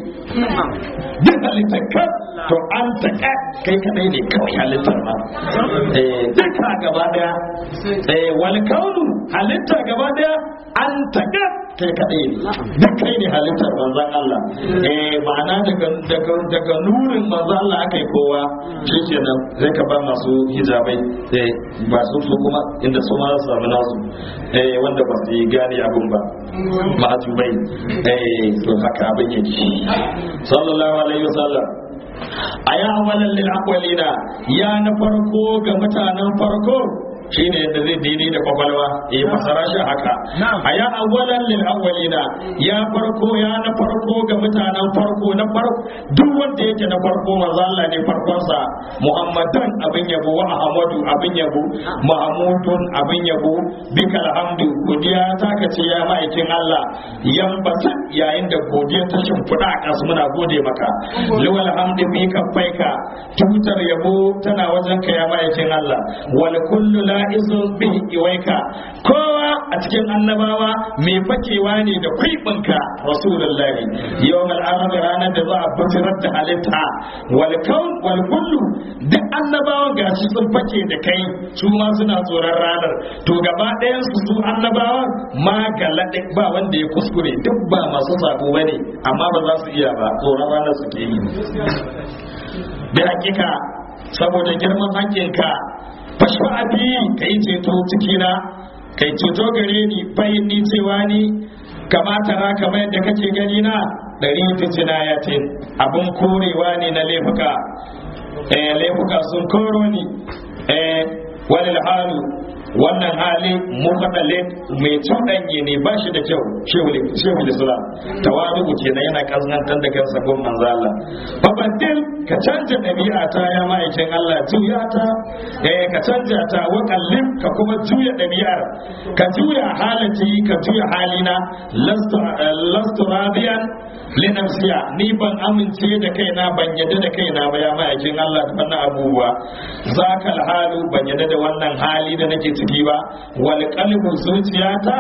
Speaker 1: duk halittar ka to an taƙa kai kadai ne kawai halittar ma duka gaba ɗaya wani kaunu halittar gaba ɗaya an taƙa kai kadai ne duk kai ne halittar manzan Allah eh ma'ana daga daga daga nurin manzan Allah aka yi kowa shikenan zai ka ba masu hijabai eh ba su su kuma inda su ma su samu nasu eh wanda ba su yi gane abin ba ma'ajubai eh to haka abin yake sallallahu alaihi wasallam aya awalan lil aqwalina ya na farko ga mutanen farko shine yadda zai daidai da kwakwalwa ya fasara shi haka a ya awwalan lil awwalina ya farko ya na farko ga mutanen farko na farko duk wanda yake na farko manzo Allah ne farkon sa Muhammadan abin yabo wa Ahmadu abin yabo Mahmudun abin yabo bikal hamdu godiya ta kace ya ma'aikin Allah yambata yayin da godiya ta shimfiɗa a kasu muna gode maka liwal hamdu bi kaffaika tutar yabo tana wajen ka ya ma'aikin Allah wal kullu la'izun bihi iwaika kowa a cikin annabawa mai fakewa ne da kwaiɓinka rasulullahi yawmal arab ranar da za a butirar da halitta wal kaun wal kullu duk annabawan gashi sun fake da kai su ma suna tsoron ranar to gaba ɗayan su su annabawan ma galade ba wanda ya kuskure duk ba masu sabo bane amma ba za su iya ba tsoron ranar suke yi da hakika saboda girman hankinka fashfa abi ka yi ceto cikina kai ceto gare ni bayin ni cewa ni kamata na kamar yadda kake gani na ɗari ta jinayatin abin korewa ne na laifuka eh laifuka sun koro ni eh wani halu wannan hali mukaddale mai cuɗanye ne ba shi da kyau shehu islam tawadu kenan yana kasnantar da kansa gun manzo Allah fabaddil ka canja ɗabi'a ta ya ma'aikin Allah juya ta eh ka canja ta wa kallin ka kuma juya ɗabi'ar ka juya halati ka juya halina lastu lastu radiyan li nafsiya ni ban amince da kaina ban yadda da kaina ba ya ma'aikin Allah da wannan abubuwa zakal halu ban yadda da wannan hali da nake ciki ba wal qalbu zuciyata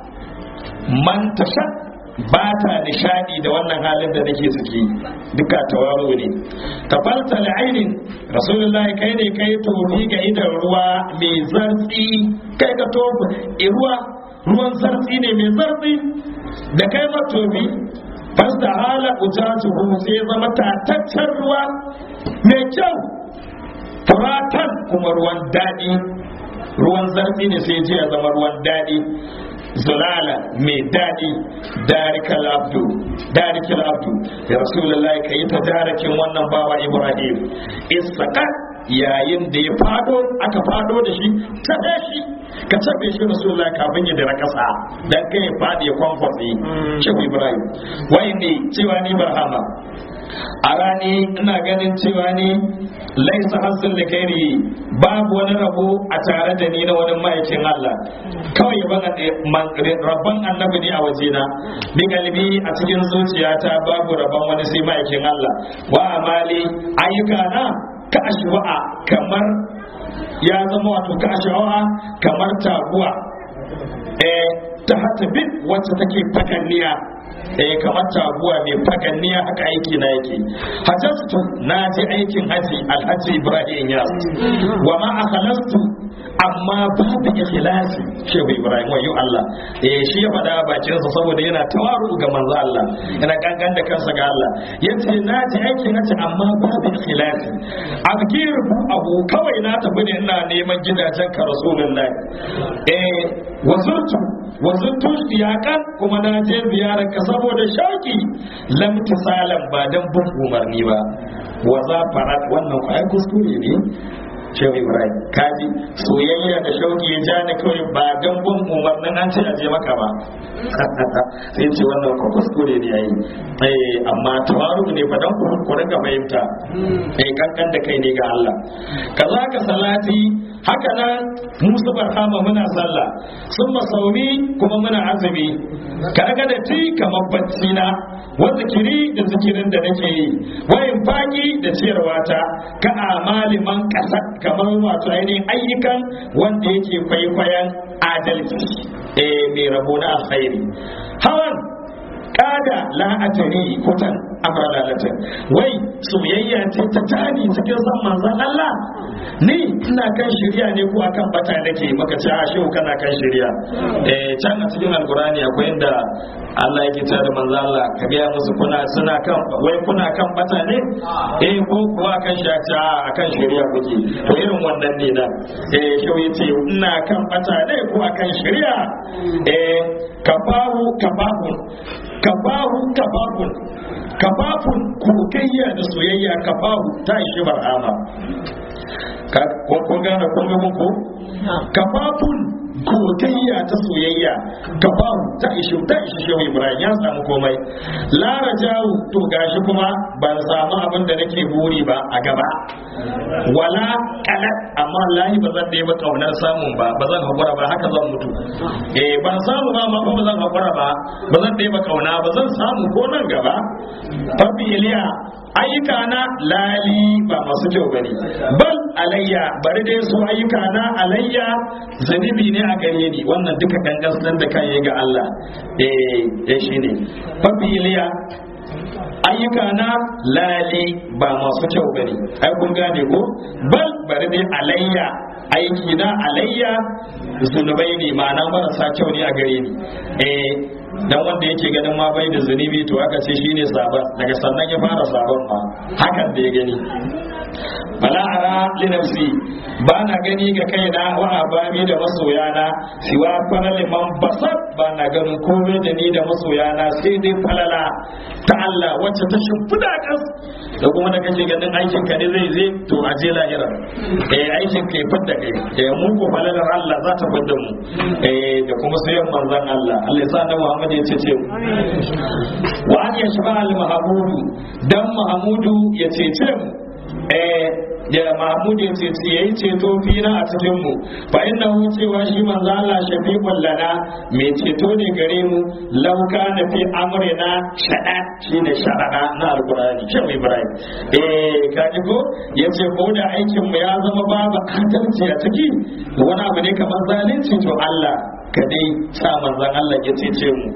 Speaker 1: man tashat ba ta nishadi da wannan halin da nake ciki duka tawaro ne tafalta la'ainin rasulullahi kai ne kai tofi ga idan ruwa mai zartsi kai ka tofi ruwa ruwan zartsi ne mai zartsi da kai ma tofi fasta hala ujatuhu sai zama tataccen ruwa mai kyau furatan kuma ruwan daɗi ruwan zartsi ne sai ji ya zama ruwan daɗi zulala mai daɗi darikal abdu darikal abdu ya rasulullahi ka yi ta darakin wannan bawa ibrahim isaka yayin da ya fado aka fado da shi ta shi ka tabe shi rasulullahi kafin ya dira kasa dan kai ya fadi ya kwamfatsi shehu ibrahim wai ne cewa ni barhama a rani ina ganin cewa ni laisa hasil da kairi babu wani rabo a tare da ni na wani ma'aikin Allah kawai rabban annabi ne a wajena bi kalbi a cikin zuciyata babu rabban wani sai ma'aikin Allah wa amali ayyuka na ka ashwa'a kamar ya zama wato ka ashwa'a kamar taguwa eh ta hatabin wacce take fakanniya eh kamar taguwa mai faganniya haka aiki na yake hajjastu na je aikin haji alhaji ibrahim ya wa ma akhlastu amma babu ikhlasi shehu ibrahim wayo Allah eh shi ya faɗa bakin sa saboda yana tawaru ga manzo Allah yana gangan da kansa ga Allah yace na je aikin haji amma babu ikhlasi azkiru abu kawai na tafi ne ina neman gidajen ka rasulullahi eh wazurtu wazurtu iyakan kuma na je ziyarar ka saboda shauki lam tisalan ba dan bin umarni ba wa za farat wannan ku ai kuskure ne shehu ibrahim kaji soyayya da shauki ya ja ni kawai ba dan bin umarnin an ce aje maka ba sai ce wannan ku kuskure ne yayi eh amma tawaru ne fa dan ku ku rinka fahimta eh kankan da kai ne ga Allah kaza ka salati haka nan musu barhama muna sallah sun masauni kuma muna azumi kaga da ti kamar bacci na wa zikiri da zikirin da nake yi wayin faki da ciyarwa ta ka amali man kasa kamar wato ainihin ayyukan wanda yake kwaikwayon adalci eh mai rabo na alkhairi hawan kada la'atari kutan amralalatin wai soyayya ce ta tani cikin san manzon Allah ni ina kan shirya ne ko akan bata nake maka ce a shehu kana kan shirya eh can a cikin alkurani akwai inda Allah yake cewa da manzon Allah ka ga musu kuna suna kan wai kuna kan bata ne eh ko kuwa kan shaci a akan shirya kuke to irin wannan ne da eh shehu yace ina kan bata ne ko akan shirya eh kafahu kafahun kafahu kafafun kafafun kokayya da soyayya kafahu ta ishi bar'ama ko gane kun ga muku kafafun kokayya ta soyayya kafahu ta ishi ta ishi shehu ibrahim ya samu komai lara jawu to gashi kuma ban samu abin da nake buri ba a gaba wala kalat amma lahi ba zan ba kaunar samun ba ba zan hakura ba haka zan mutu eh ban samu ba ma ba zan hakura ba ba zan ba kauna ba zan samu ko nan gaba fabi iliya ayyuka na lali ba masu kyau bane bal alayya bari dai su ayyuka na alayya zanibi ne a gare ni wannan duka dangastan da kan yi ga Allah eh eh shine fabi iliya ayyuka na lali ba masu kyau bane ai kun gane ko bal bari dai alayya aiki na alayya zunubai ne ma'ana marasa kyau ne a gare ni eh dan wanda yake ganin ma bai da zunubi to aka ce shine sabon daga sannan ya fara sabon ma hakan da ya gani fala ara li nafsi ba na gani ga kaina wa abami da masoyana siwa falal man basat ba na ganin komai da ni da masoyana sai dai falala ta Allah wacce ta shimfida kas da kuma da kake ganin aikin ka ne zai zai to a je lahira eh aikin ka ya fadda kai eh mu ko falalar Allah za ta fadda mu eh da kuma sayan manzon Allah Allah ya sa da Muhammad ya ce wa an yashfa al mahmudu dan mahmudu ya cece mu eh da mahmud ya ce yayi ceto fina a cikin mu fa inna hu cewa shi manzo Allah shafiqul lana mai ceto ne gare mu law kana fi amrina shada shine sharada na alqur'ani shan ibrahim eh kaji ko yace ko da aikin mu ya zama babu adalci a ciki wani abu ne kamar zalunci to Allah ka dai sa manzon Allah ya cece mu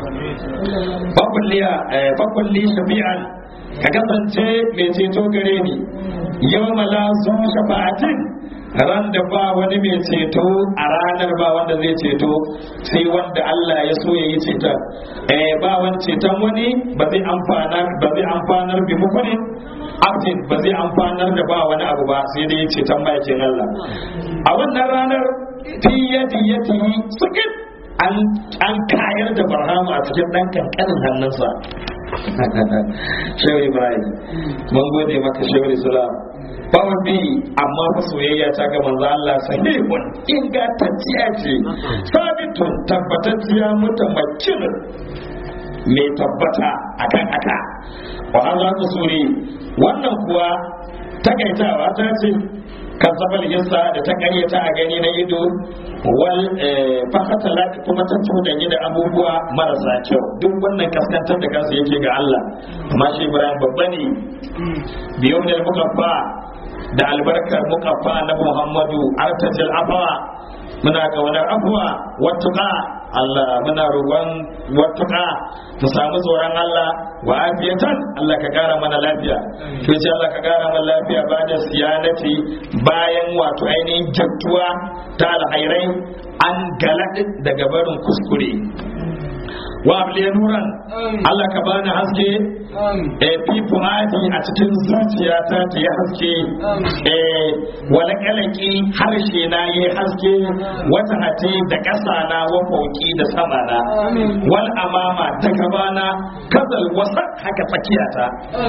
Speaker 1: fakulliya fakulli shafi'an ka kasance mai ceto gare ni yau mala zu shafa'atin ran da ba wani mai ceto a ranar ba wanda zai ceto sai wanda Allah ya so ya yi ceton eh ba wani ceton wani ba zai amfanar ba zai amfanar bi muku ne abdin ba zai amfanar da ba wani abu ba sai dai ceton bakin Allah a wannan ranar fi yadi yadi sukit an kayar da barhama a cikin ɗan kankanin hannunsa shehu ibrahim mun gode maka shehu islam bawon bi amma fa soyayya ta ga manzo Allah sahihun ingantacciya ce sabitun tabbatacciya mutamakkin mai tabbata akan aka wa hadha kusuri wannan kuwa takaitawa ta ce kazzabal yasa da ta karyata a gani na ido wal fakatala kuma ta cuɗanye da abubuwa marasa kyau duk wannan kaskantar da kansa yake ga Allah amma shi Ibrahim babba ne biyo da mukaffa da albarkar mukaffa na Muhammadu artajil afawa muna ga wani abuwa wattuka Allah muna roƙon wattuka mu samu tsoron Allah wa afiyatan Allah ka kara mana lafiya to sai Allah ka kara mana lafiya ba da siyanati bayan wato ainihin jattuwa ta alhairai an galad daga barin kuskure wa abliya nuran Allah ka bani haske eh fi fuadi a cikin zuciyata ta yi haske eh wala kalaki harshe na yi haske wata hati da ƙasa na wa fauki da sama na wal amama ta gabana kazal wasa haka tsakiyata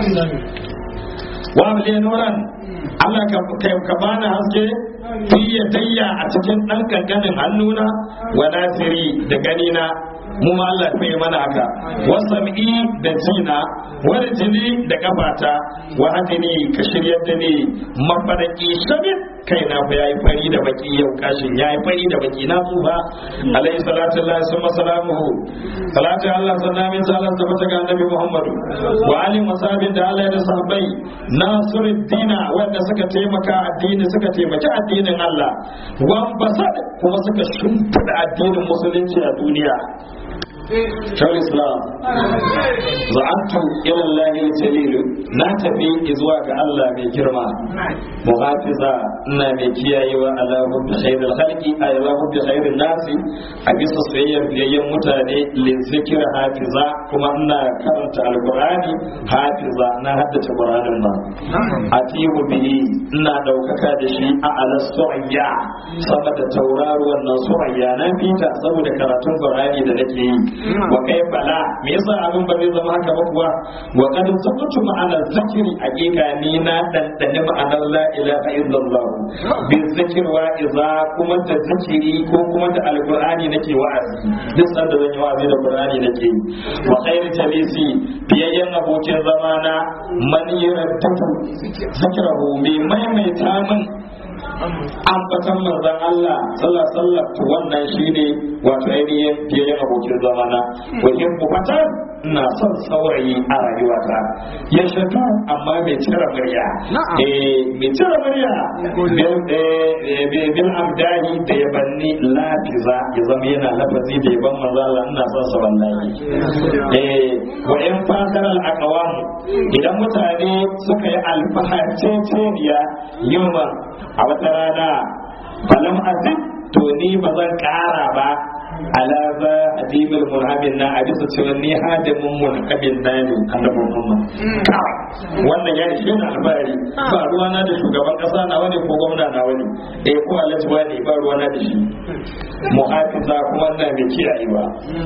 Speaker 1: wa abliya nuran Allah ka bani haske fi yadayya a cikin ɗan kankanin hannuna wa nasiri da ganina mu ma Allah ya mana haka wasam'i da jina wani jini da kafata wa hadini ka shiryar da ni mafaraki shabin kai na fa yayi fari da baki yau kashin yayi fari da baki na tsufa alayhi salatu lillahi summa salamuhu salatu Allah sallallahu alaihi wasallam da bata ga annabi Muhammadu wa ali masabin da Allah da sahabbai nasiruddina wanda suka taimaka addini suka taimaki addinin Allah wa basad kuma suka shimfida addinin musulunci a duniya shawar islam za'antu ila Allah jalil na tafi zuwa ga Allah mai girma muhafiza ina mai kiyayewa ala hubbi khairil khalqi ala hubbi khairil nasi a bisa soyayyar biyayyen mutane li zikir hafiza kuma ina karanta alqur'ani hafiza na haddace qur'anin ma atihu bihi ina daukaka da shi a ala surayya sama da tauraruwan nan surayya na fita saboda karatun qur'ani da nake yi wa kai bala me yasa abin ba zai zama haka ba kuwa wa kad sabatu ma'ana zikri hakika ni na dandane ma'anar la ilaha illallah bi zikr wa iza kuma da zikiri ko kuma da alqur'ani nake wa'azi duk sanda zan yi wa'azi da qur'ani nake yi wa khair jalisi biyayyen abokin zamana man yarattatu zikrahu mai maimaita min ambatan manzon Allah sallallahu alaihi wasallam to wannan shine wato ainihin biyayyen abokin zamana wajen bukatan ina son saurayi a rayuwata ya shaɗu amma mai cire murya eh mai cire murya bil amdani da ya banni lafiza ya zama yana lafazi da yaban manzo Allah ina son sa wallahi eh wa in fakar al aqwam idan mutane suka yi alfaharceceniya yamma a wata rana falam azid to ni ba zan kara ba ala za adimul murhabin na a bisa cewa ni hadimin murhabin na ne annabi Muhammad wannan ya ishe na albari ba ruwa na da shugaban kasa na wani ko gwamna na wani eh ko alhaji wani ba ruwa na da shi muhafiza kuma na mai kiyayewa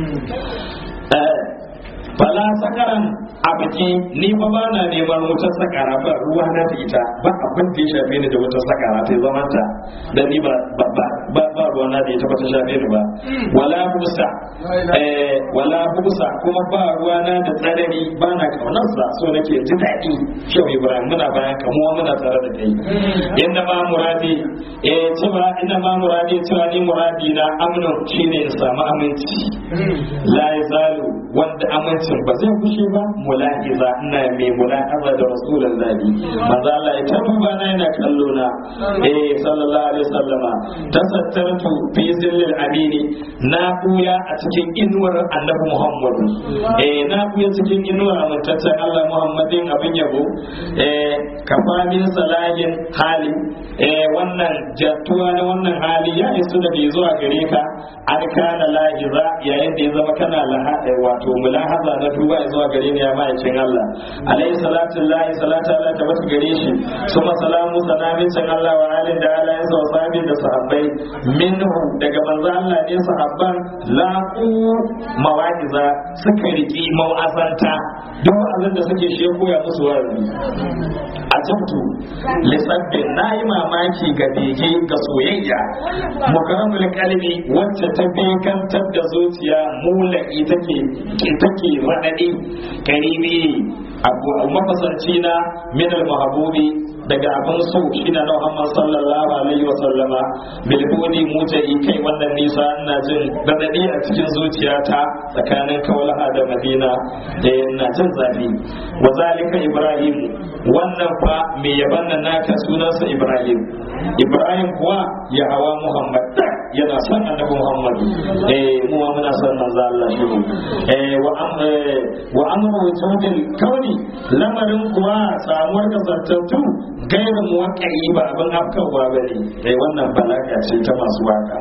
Speaker 1: fala sakaran a biki ni fa ba na neman wutar sakara ba ruwa na da ita ba abin da ya shafe ni da wutar sakara ta zaman ta da ni ba ba ba ba ruwa na da ita ba ta shafe ni ba wala busa eh wala busa kuma ba ruwa na da tsanani ba na kaunar sa so nake ji daɗi shehu ibrahim muna bayan kamuwa muna tare da kai inda ma muradi eh cewa inda ma muradi cewa ni muradi na amnu shine in samu aminci la yazalu wanda amincin ba zai kushe ba mulahiza ina mai mulahaza da rasulun zabi manzo Allah ya duba na yana kallo na eh sallallahu alaihi wasallama tasattartu fi zillil amini na buya a cikin inuwar annabi Muhammad eh na buya cikin inuwar amintaccen Allah Muhammadin abin yabo eh kafamin salahin hali eh wannan jattuwa na wannan hali ya isu da bai zuwa gare ka an kana lahiza yayin da ya zama kana laha wato wato mulahaza na duba zuwa gare ni ya ma'aikin Allah alayhi salatu lahi salatu Allah ta bata gare shi suma salamu sanamin can Allah wa alin da Allah ya sa sahabi da sahabbai minhu daga manzo Allah ne sahabban laqu mawa'iza suka riki mau'azanta duk abin da suke shi koya musu wa'azi a tabtu lisabbi na yi mamaki ga bege ga soyayya mukaramul kalbi wacce ta bekantar da zuciya mulaki take take radadi karibi abu mafasanci na min al mahbubi daga abin so shi na Muhammad sallallahu alaihi wa sallama bilbuni mutayi kai wannan nisa ina jin radadi a cikin zuciyata tsakanin kaulaha da madina da ina jin zafi wa zalika ibrahim wannan fa mai yaban nan naka sunansa ibrahim ibrahim kuwa ya hawa muhammad yana son annabi muhammad eh mu ma muna son manzo Allah shi eh wa am wa amru wujudil kauni lamarin kuwa samuwar kasantattu gairu muwaqqi ba abin afkarwa bane eh wannan balaga ce ta masu waka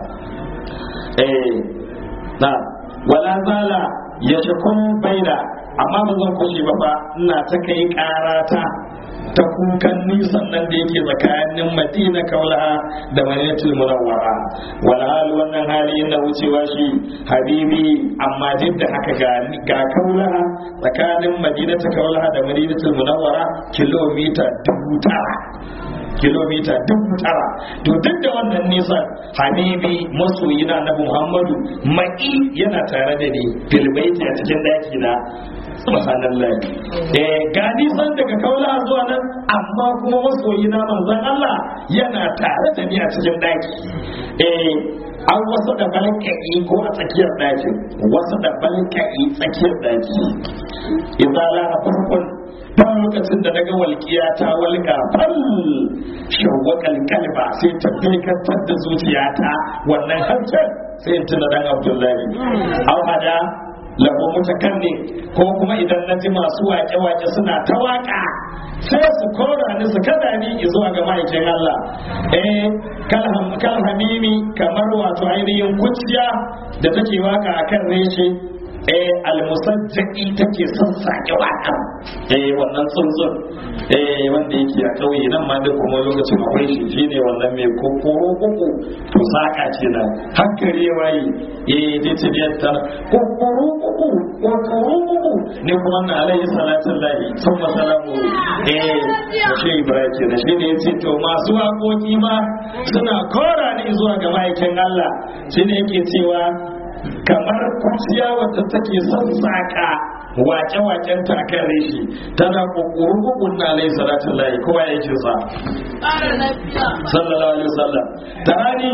Speaker 1: eh na wala zala ya shakun baida amma ba zan kushe ba fa ina ta kai karata ta kukan nisan nan da yake tsakanin madina kaulaha da madinatul munawwara wal hal wannan hali yana wucewa shi habibi amma duk da haka ga ga kaulaha tsakanin madinatu kaulaha da madinatul munawwara kilomita dubu tara kilomita dubu tara to duk da wannan nisan habibi masoyi na annabi muhammadu maki yana tare da ni filbaiti a cikin daki na subhanallah eh ga nisan daga kaula zuwa nan amma kuma masoyi na manzon Allah yana tare da ni a cikin daki eh an wasu da balka'i ko a tsakiyar daki wasu da balka'i tsakiyar daki idan la farkon ta lokacin da daga walƙiya ta walƙa fal shawwakal kalba sai ta bekantar da zuciyata wannan harshen sai in tuna dan abdullahi au hada lahu mutakanni ko kuma idan na ji masu wake-wake suna ta waka sai su kora ni su kada ni zuwa ga ma'aikin Allah eh kal hamimi kamar wato ainihin kuciya da take waka akan reshe eh almusajjaki take son sake waka eh wannan tsuntsun eh wanda yake a kauye nan ma da kuma lokacin akwai shi shine wannan mai kokoro koko to saka ce nan hankali waye eh dai ce da ta kokoro koko kokoro koko ne kuma na alayhi salatu lahi summa salamu eh shi ibrahim kenan shine yace to masu waƙoƙi ma suna kora ni zuwa ga ma'aikin Allah shine yake cewa kamar kuciya wadda take son saka wake-waken ta kan reshi tana kokoro kokon na alai salatun layi kowa ya ce sa sallallahu alaihi wasallam tarani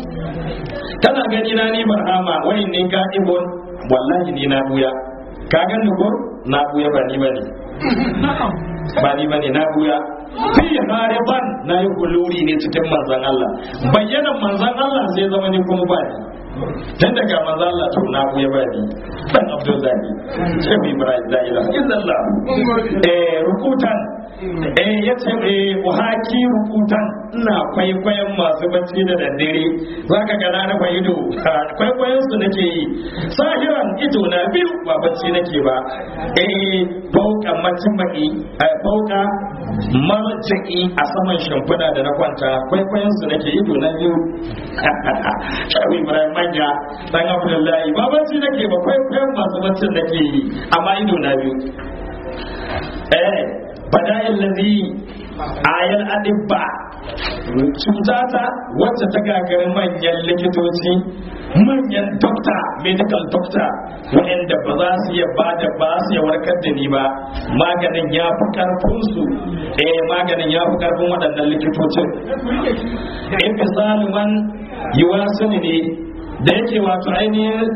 Speaker 1: tana gani na ni barhama wai ne ga ibon wallahi ni na buya ka gani ko na buya ba ni bane ba ni bane na buya fi hariban na yi kuluri ne cikin manzan Allah bayyanan manzan Allah sai zama ni kuma ba ni tun daga manzo Allah to na ya bani dan Abdul Zaki sai mu Ibrahim la ilaha illallah eh rukutan eh yace eh wahaki rukutan ina kwaikwayon masu bacci da daddare zaka ga na rufe ido kwaikwayon su nake yi sahiran ido na biyu ba bacci nake ba eh fauka macin maki fauka marjaki a saman shimfiɗa da na kwanta kwaikwayon su nake ido na biyu shawi Ibrahim manya dan Abdullahi ba bacci nake ba kwaikwayon masu baccin nake yi amma ido na biyu eh bada'il ladhi ayal adibba cutata wacce ta gagarin manyan likitoci manyan dokta medical doctor wanda ba za su iya ba da ba su iya warkar da ni ba maganin ya fi karfin su eh maganin ya fi karfin waɗannan likitocin in misali man yiwa sani ne da yake wato ainihin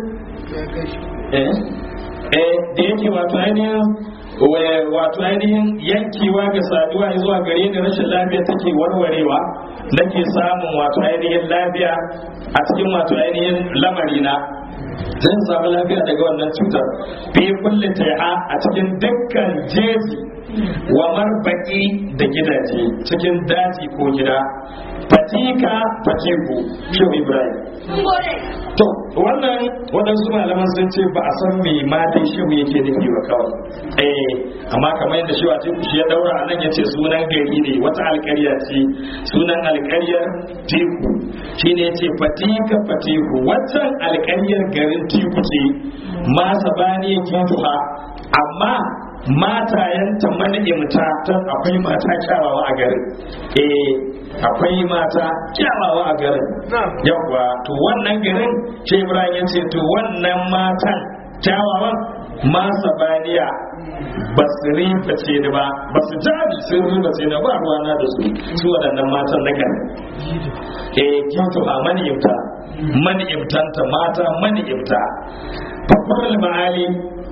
Speaker 1: eh eh da yake wato ainihin wato ainihin yankewa ga saduwa zuwa gare ni rashin lafiya take warwarewa nake samun wato ainihin lafiya a cikin wato ainihin lamarina zan samu lafiya daga wannan cutar fi kulle taiha a cikin dukkan jeji wa marbaki da gidaje cikin daji ko gida fatika fatiku shehu ibrahim to wannan waɗansu malaman sun ce ba a san me matan shehu yake nufi ba kawai eh amma kamar yadda shehu a teku shi ya daura a nan ya ce sunan gari ne wata alƙarya ce sunan alƙaryar teku shine ya ce fatika fatiku waccan alƙaryar garin teku ce ma sabani kintuha amma matayenta mani'imta ta akwai mata kyawawa a garin eh akwai mata kyawawa a garin yawwa to wannan garin ce ibrahim ya ce to wannan matan kyawawan masa baniya ba su riba ce da ba ba su jabi sun riba ce da ba ruwana da su su waɗannan matan na garin eh kintu a mani'imta mani'imtanta mata mani'imta fakwar ma'ali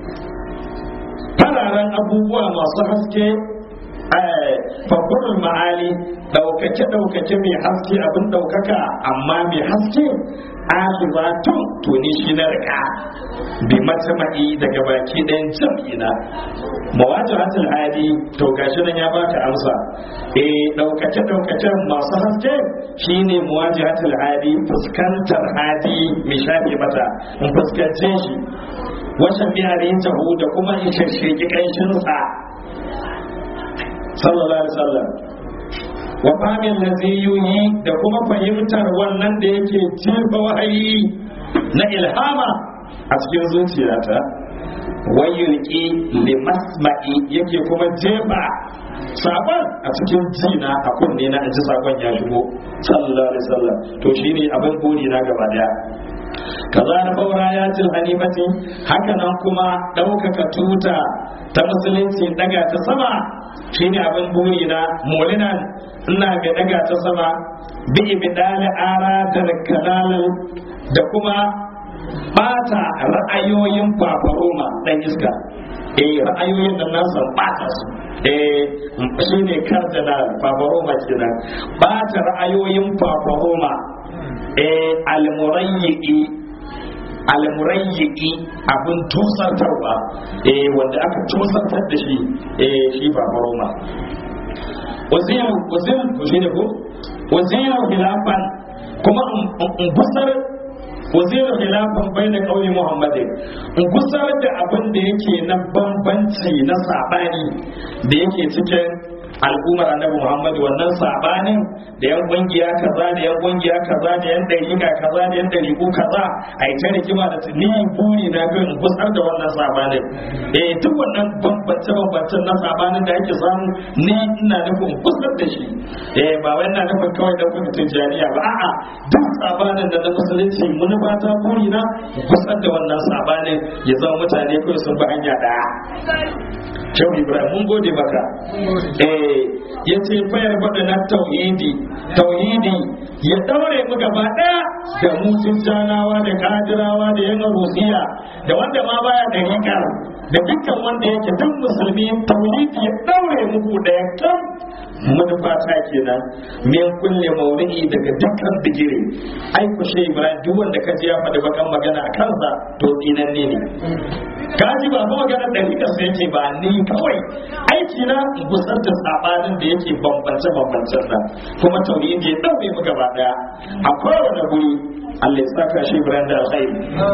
Speaker 1: fararen abubuwa masu haske fakurin ma'ali ɗaukake-ɗaukake mai haske abin ɗaukaka amma mai haske alibatun to ni shi na rika bi matama'i daga baki ɗayan jam'ina mawaju hatil hadi to gashi nan ya baka amsa eh ɗaukace ɗaukacen masu haske shine mawaju hatil hadi fuskantar hadi mai shafe mata in fuskance shi wasan biyarin tahu da kuma in shashsheki ƙanshinsa sallallahu alaihi wasallam wa famin lazi yuyi da kuma fahimtar wannan da yake jefa wahayi na ilhama a cikin zuciyata wayulki li masma'i yake kuma jefa sabon a cikin jina a kunne na ji sakon ya shigo sallallahu alaihi wasallam to shine abin buri na gaba daya kaza na faura ya til hanifati haka nan kuma ɗaukaka tuta ta musulunci daga ta sama shine abin buri na molinan ina ga daga ta sama bi ibdali ara da kalalin da kuma bata ra'ayoyin fafaroma dan iska eh ra'ayoyin da nasa bata su eh shine cardinal fafaroma kenan bata ra'ayoyin fafaroma eh almurayyi almurayyi abin tusartarwa eh wanda aka tusartar da shi eh shi fafaroma waziru waziru shi ne ko waziru hilafan kuma in gusar waziru hilafan bai da ƙauye muhammadin in gusar da abin da yake na bambanci na saɓani da yake cikin al'ummar annabi Muhammad wannan sabanin da yan kungiya kaza da yan kungiya kaza da yan dariƙa kaza da yan dariƙu kaza a yi ta rigima da ni buri na ga in gusar da wannan sabanin eh duk wannan bambance bambancen na sabanin da ake samu ni ina nufin gusar da shi eh ba wai ina nufin kawai da kuma tijjaniya ba a'a duk sabanin da na musulunci mun ba ta buri na gusar da wannan sabanin ya zama mutane kawai sun bi hanya daya Shehu Ibrahim mun gode maka. Eh ya ce fayar faɗa na tauhidi, tauhidi ya daure mu gaba ɗaya da mutum janawa da kadirawa da yan rusiya da wanda ma baya da rikar da dukkan wanda yake duk musulmi tauhidi ya daure muku ɗaya kan manufata kenan min kulle maudu'i daga dukkan bigire ai ku shi Ibrahim duk wanda ka ji ya faɗi bakan magana a kansa to tsinanne ne kaji ba kuma magana da rika sai yake ba ni kawai aiki na gusar da sabanin da yake bambance bambancen nan kuma tauhidi ya daure mu gaba daya a kowane guri Allah ya saka shi Ibrahim da alkhairi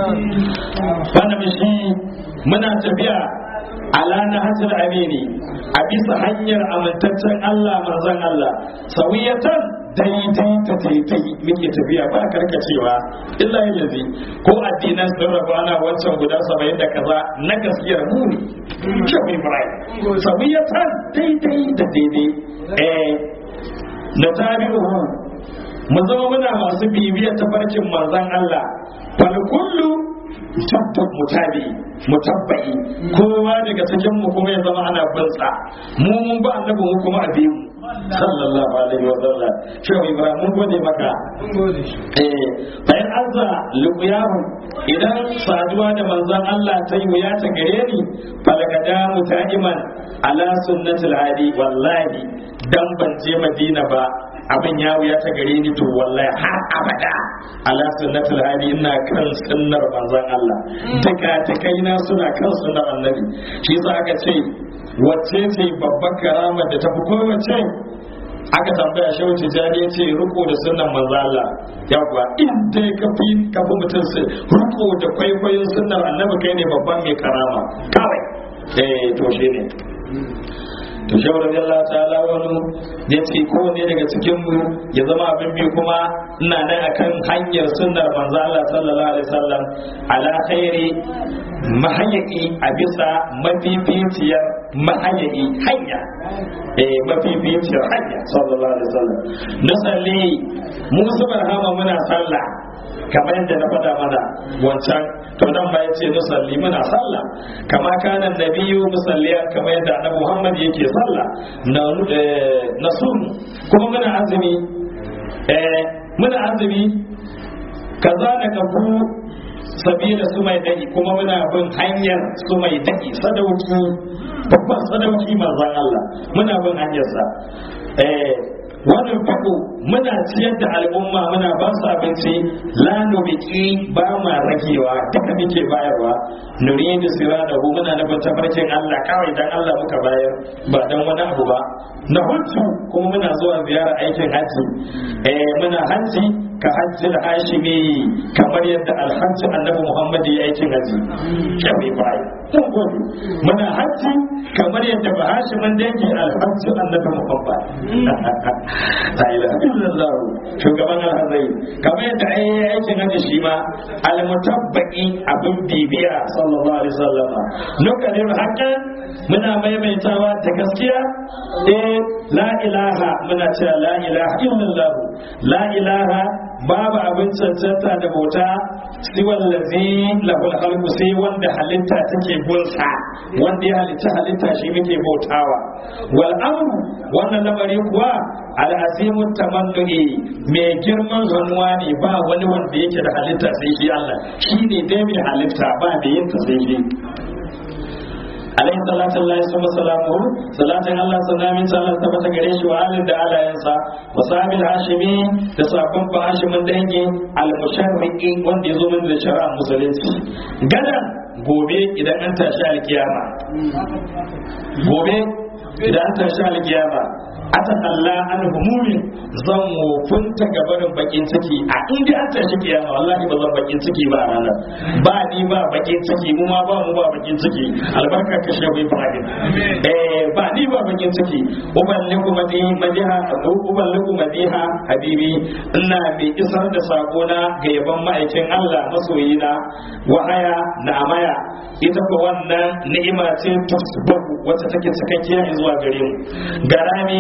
Speaker 1: wannan shi muna tafiya ala na hajjar amini a bisa hanyar amintaccen Allah manzon Allah sawiyatan daidai ta daidai muke tafiya ba karkacewa illa yanzu ko addinan sun rabu ana wancan guda saba'in da kaza na gaskiyar mu ne kyau ibrahim sawiyatan daidai da daidai eh na tabi'uhu mu zama muna masu bibiyar tafarkin manzon Allah fal kullu tabbat mutabi mutabbai kowa daga cikin mu kuma ya zama ana bin sa mu mun ba annabi mu kuma a bi mu sallallahu alaihi wa sallam shi ibrahim mun gode maka eh bayan azza luqyahu idan saduwa da manzon Allah ta yi wuya ta gare ni falakada muta'iman ala sunnatil hadi wallahi dan ban je madina ba abin ya wuya ta gare ni to wallahi har abada ala sunnatul hadi ina kan sunnar manzon Allah taka takai na suna kan sunnar annabi shi yasa aka ce wacce ce babbar karama da tafi kowace aka tambaya shi wuce jani ya ce riko da sunan manzo Allah yawwa in dai ka fi ka fi mutum su riko da kwaikwayon sunan annabi kai ne babban mai karama kawai eh to shi ne to shi wa Allah ta'ala wani ya ce kowane daga cikin mu ya zama abin biyu kuma ina nan akan hanyar sunnar manzo Allah sallallahu alaihi wasallam ala khairi mahayyi a bisa mafificiyar mahayyi hanya eh mafificiyar hanya sallallahu alaihi wasallam nusalli mu subhanahu muna sallah kamar yadda na faɗa mana wancan to nan ba yace musalli muna sallah kama kana nabiyyu musalliya kamar yadda annabi Muhammad yake sallah na na sun kuma muna azumi eh muna azumi kaza da kafu sabila su mai dadi kuma muna bin hanyar su mai dadi sadauki babban sadauki manzon Allah muna bin hanyarsa eh wannan fako muna ciyar da al'umma muna ba su abinci la nubiki ba ma ragewa duka muke bayarwa nuridu siradahu muna nufin tafarkin Allah kawai dan Allah muka bayar ba dan wani abu ba na hutu kuma muna zuwa ziyara aikin hajji eh muna hajji ka hajji hashimi kamar yadda alhajji annabi Muhammad ya aikin hajji kawai bai mun gode muna hajji kamar yadda ba hashimin dangi alhajji annabi Muhammad la ilaha illallah shugaban alhazai kamar yadda ai aikin hajji shi ma almutabbaqi abin bibiya sallallahu alaihi wasallam nukarin hakan muna maimaitawa da gaskiya eh la ilaha muna cewa la ilaha illallah la ilaha babu abin cancanta da bauta siwan lazi lahul halku sai wanda halitta take gunsa wanda ya halitta halitta shi muke bautawa wal amru wannan lamari kuwa al'azimun tamannu'i mai girman hannuwa ne ba wani wanda yake da halitta sai shi Allah shi ne dai mai halitta ba da yin ta sai shi alaihi salatu Allah summa salamu salatin Allah sallami ta Allah tabbata gare shi wa alin da alayansa wa sahabil hashimi da sabon ba hashimin dangi al musharriqi wanda yazo min da shari'a musulunci gada gobe idan an tashi alkiyama gobe idan an tashi alkiyama atan Allah an humumin zan wofunta gabarin bakin ciki a inda an tashi kiyama wallahi ba zan bakin ciki ba a ranar ba ni ba bakin ciki mu ma ba mu ba bakin ciki albarka ka shehu Ibrahim eh ba ni ba bakin ciki uballiku madiha madiha uballiku madiha habibi ina mai isar da sako na ga yaban ma'aikin Allah masoyina wahaya na amaya ita ko wannan ni'ima ce tasbahu wacce take cikakkiya zuwa gare mu garami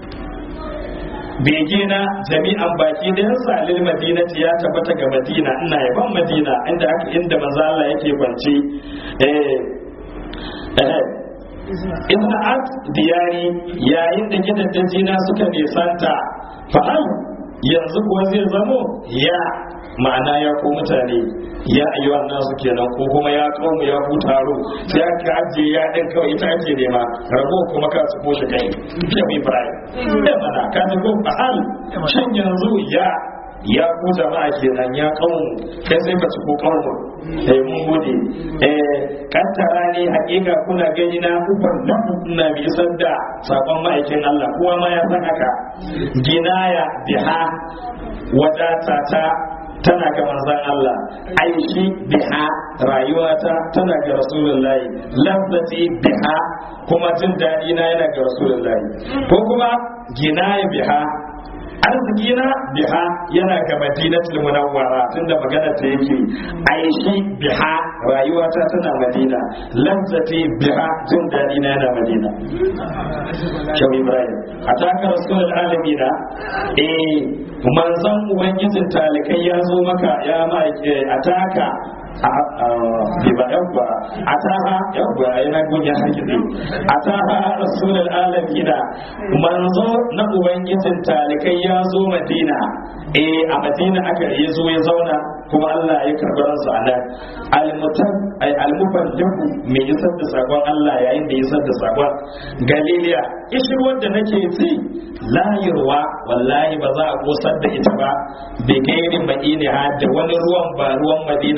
Speaker 1: bege na jami'an baki da yansa lil madinati ya tabbata ga madina ina yaban madina inda aka inda manzo Allah yake kwance eh eh ibn at diyari yayin da gidajen na suka nisanta fa'al yanzu kuwa zai zamo ya ma'ana ya ko mutane ya ayyuan nasu kenan ko kuma ya kawo ya ku taro sai aka ajiye ya din kawai ita ake nema rabo kuma ka su ko shi kai ke mai ibrahim da mana ka ji ko fa'al shin yanzu ya ya ku jama'a kenan ya kawo kai sai ka ci ko kawo eh mun gode eh kantara ne hakika kuna gani na ubar na bi da sakon ma'aikin Allah kowa ma ya san haka ginaya biha wadata ta tana ga manzan Allah aishi biha rayuwata tana ga rasulullahi lazzati biha kuma jin daɗi na yana ga rasulullahi ko kuma ginaya biha arziki na biha yana ga madinatul munawwara tunda magana ta yake aishi biha rayuwata tana madina lazzati biha jin daɗi na yana madina Shau Ibrahim a taka rasulul alamina eh manzon ubangijin talikai ya zo maka ya ma a taka ba yabba a taha yabba a yana gunya hakiki a taha rasulul alamina manzo na ubangijin talikai ya zo madina eh a madina aka ya zo ya zauna kuma Allah ya karɓi ransa a nan almutan ay almuballighu mai isar da sakon Allah yayin da isar da sakon galiliya ishir wanda nake ci layirwa wallahi ba za a kosar da ita ba bi gairi madina da wani ruwan ba ruwan madina ba ba za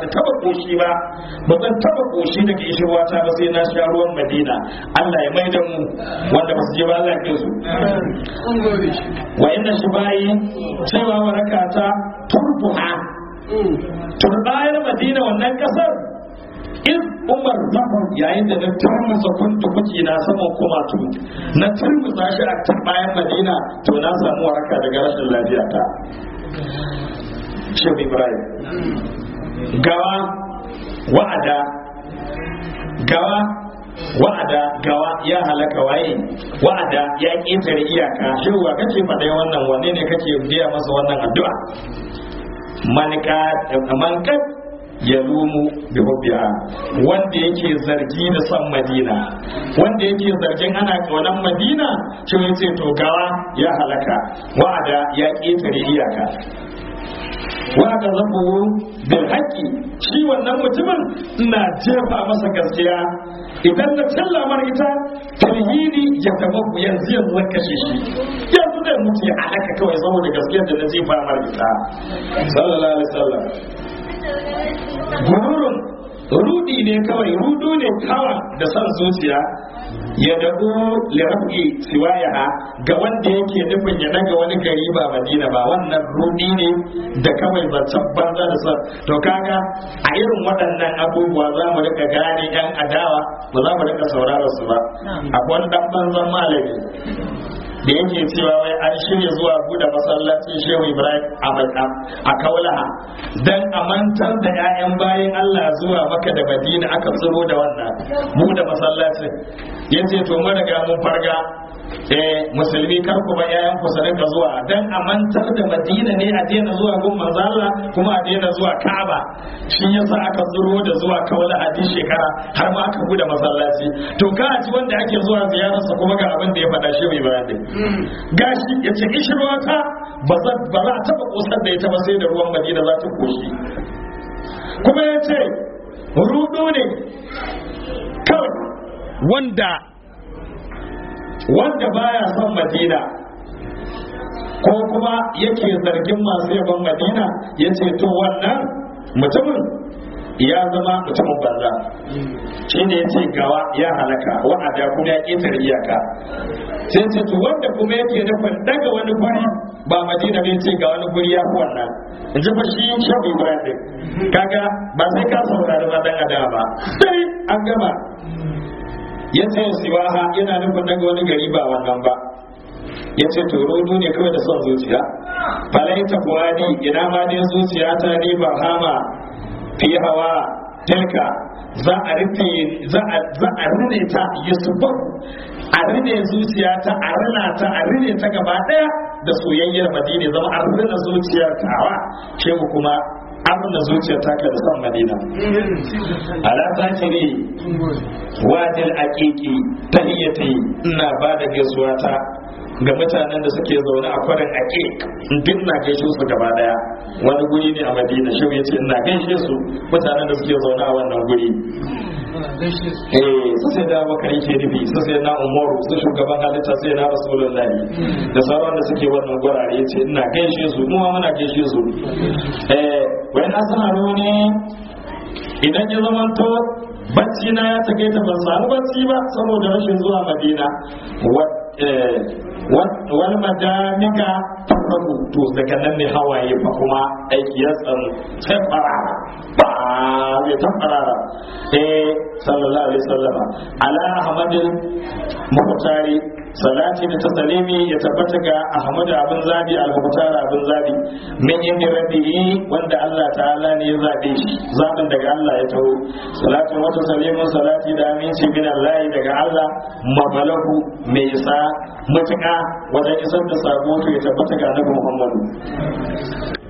Speaker 1: ta taba koshi ba ba zan taba koshi daga ishirwata ba sai na sha ruwan madina Allah ya mai da mu wanda ba su je ba Allah ya su wa inna shi bayi cewa warakata turbuha turbayar madina wannan kasar in umar zafar yayin da na turmusa kuntu kuki na saman kumatu na turmusa shi a bayan madina to na samu waraka daga rashin lafiya ta shehu ibrahim gawa wa'ada gawa wa'ada gawa ya halaka waye wa'ada ya ƙetare iyaka shehu wa kace faɗa wannan wane ne kake biya masa wannan addu'a mankat ya lumu bi hubbiha wanda yake zargi da son madina wanda yake zargin ana kaunan madina shi yace to gawa ya halaka wa'ada ya ƙetare iyaka wa ka zabu bil haqqi shi wannan mutumin ina jefa masa gaskiya idan na talla mar ita talhidi ya tabaku yanzu yanzu zan kashe shi yanzu da mutu ya halaka kawai saboda gaskiyar da na jefa mar ita sallallahu alaihi wasallam gururun rudi ne kawai rudu ne kawa da son zuciya ya dabu lirafi siwaya ga wanda yake nufin ya daga wani gari ba madina ba wannan rudi ne da kawai zancen banza da son to kaga a irin waɗannan abubuwa za mu rika gane yan adawa ba za mu rika saurara su ba akwai wani dan banzan malami da yake cewa wai an shirya zuwa buɗe masallacin shehu ibrahim a kaulaha dan a mantar da 'ya'yan bayan allah zuwa maka da madina aka tsiro da wannan buɗe masallacin yace to mun riga mun farga eh musulmi kar ku ba yayan ku ka zuwa dan a mantar da madina ne a daina zuwa gun manzo Allah kuma a daina zuwa Ka'aba shi yasa aka zuro da zuwa kawala a duk shekara har ma aka bude masallaci to ka ji wanda ake zuwa ziyararsa kuma ga abin da ya faɗa shi mai bayani gashi yace ishirwata ba za ba za ta ba kosar da ita ba sai da ruwan madina za ta koshi kuma yace rudo ne kawai wanda wanda baya son madina ko kuma yake zargin masu yaban madina ya ce to wannan mutumin ya zama mutumin banza shi ne ya ce gawa ya halaka wa'ada kuma ya ƙetare iyaka sai ce to wanda kuma yake nufin daga wani guri ba madina bai ce ga wani guri ya fi wannan in ji fa shi shafi ibrahim kaga ba sai ka saurari ba dan adama ba sai an gama ya ce siwaha yana nufin daga wani gari ba wannan ba ya ce to rodo ne kawai da son zuciya falaita buwadi ina ma dai zuciya ta ne ba hama fi hawa tilka za a rufe za a rine ta yusufu a rine zuciya ta a rina ta a rine ta gaba daya da soyayyar madina zama a rina zuciyar tawa ce mu kuma abin da zuciyar taka da son madina ala zakiri wajil aqiqi tahiyyati ina ba da gaisuwa ta ga mutanen da suke zaune a kwarin aqiq duk na gaishe su gaba daya wani guri ne a madina shi ya ce ina gaishe su mutanen da suke zaune a wannan guri eh su sai da bakari ke nufi su sai na umaru su shugaban halitta sai na rasulullahi da sauran da suke wannan gurare ya ce ina gaishe su mu ma muna gaishe su eh wai na sana ne idan ya zamanto bacci na ya take ta ban samu bacci ba saboda rashin zuwa madina wani majamika farko to daga nan ne hawaye fa kuma aiki ya tsamu sai farara ba ya ta farara eh sallallahu alaihi wasallama ala ahmadin muhtari salati da tasalimi ya tabbata ga ahmad abin zabi al-muhtar abin zabi min inda rabbihi wanda Allah ta'ala ne ya zabe shi zabin daga Allah ya taho salatu wa taslimu salati da aminci min Allah daga Allah mabalahu mai isa matuƙa wajen isar da sabo to ya tabbata ga annabi Muhammadu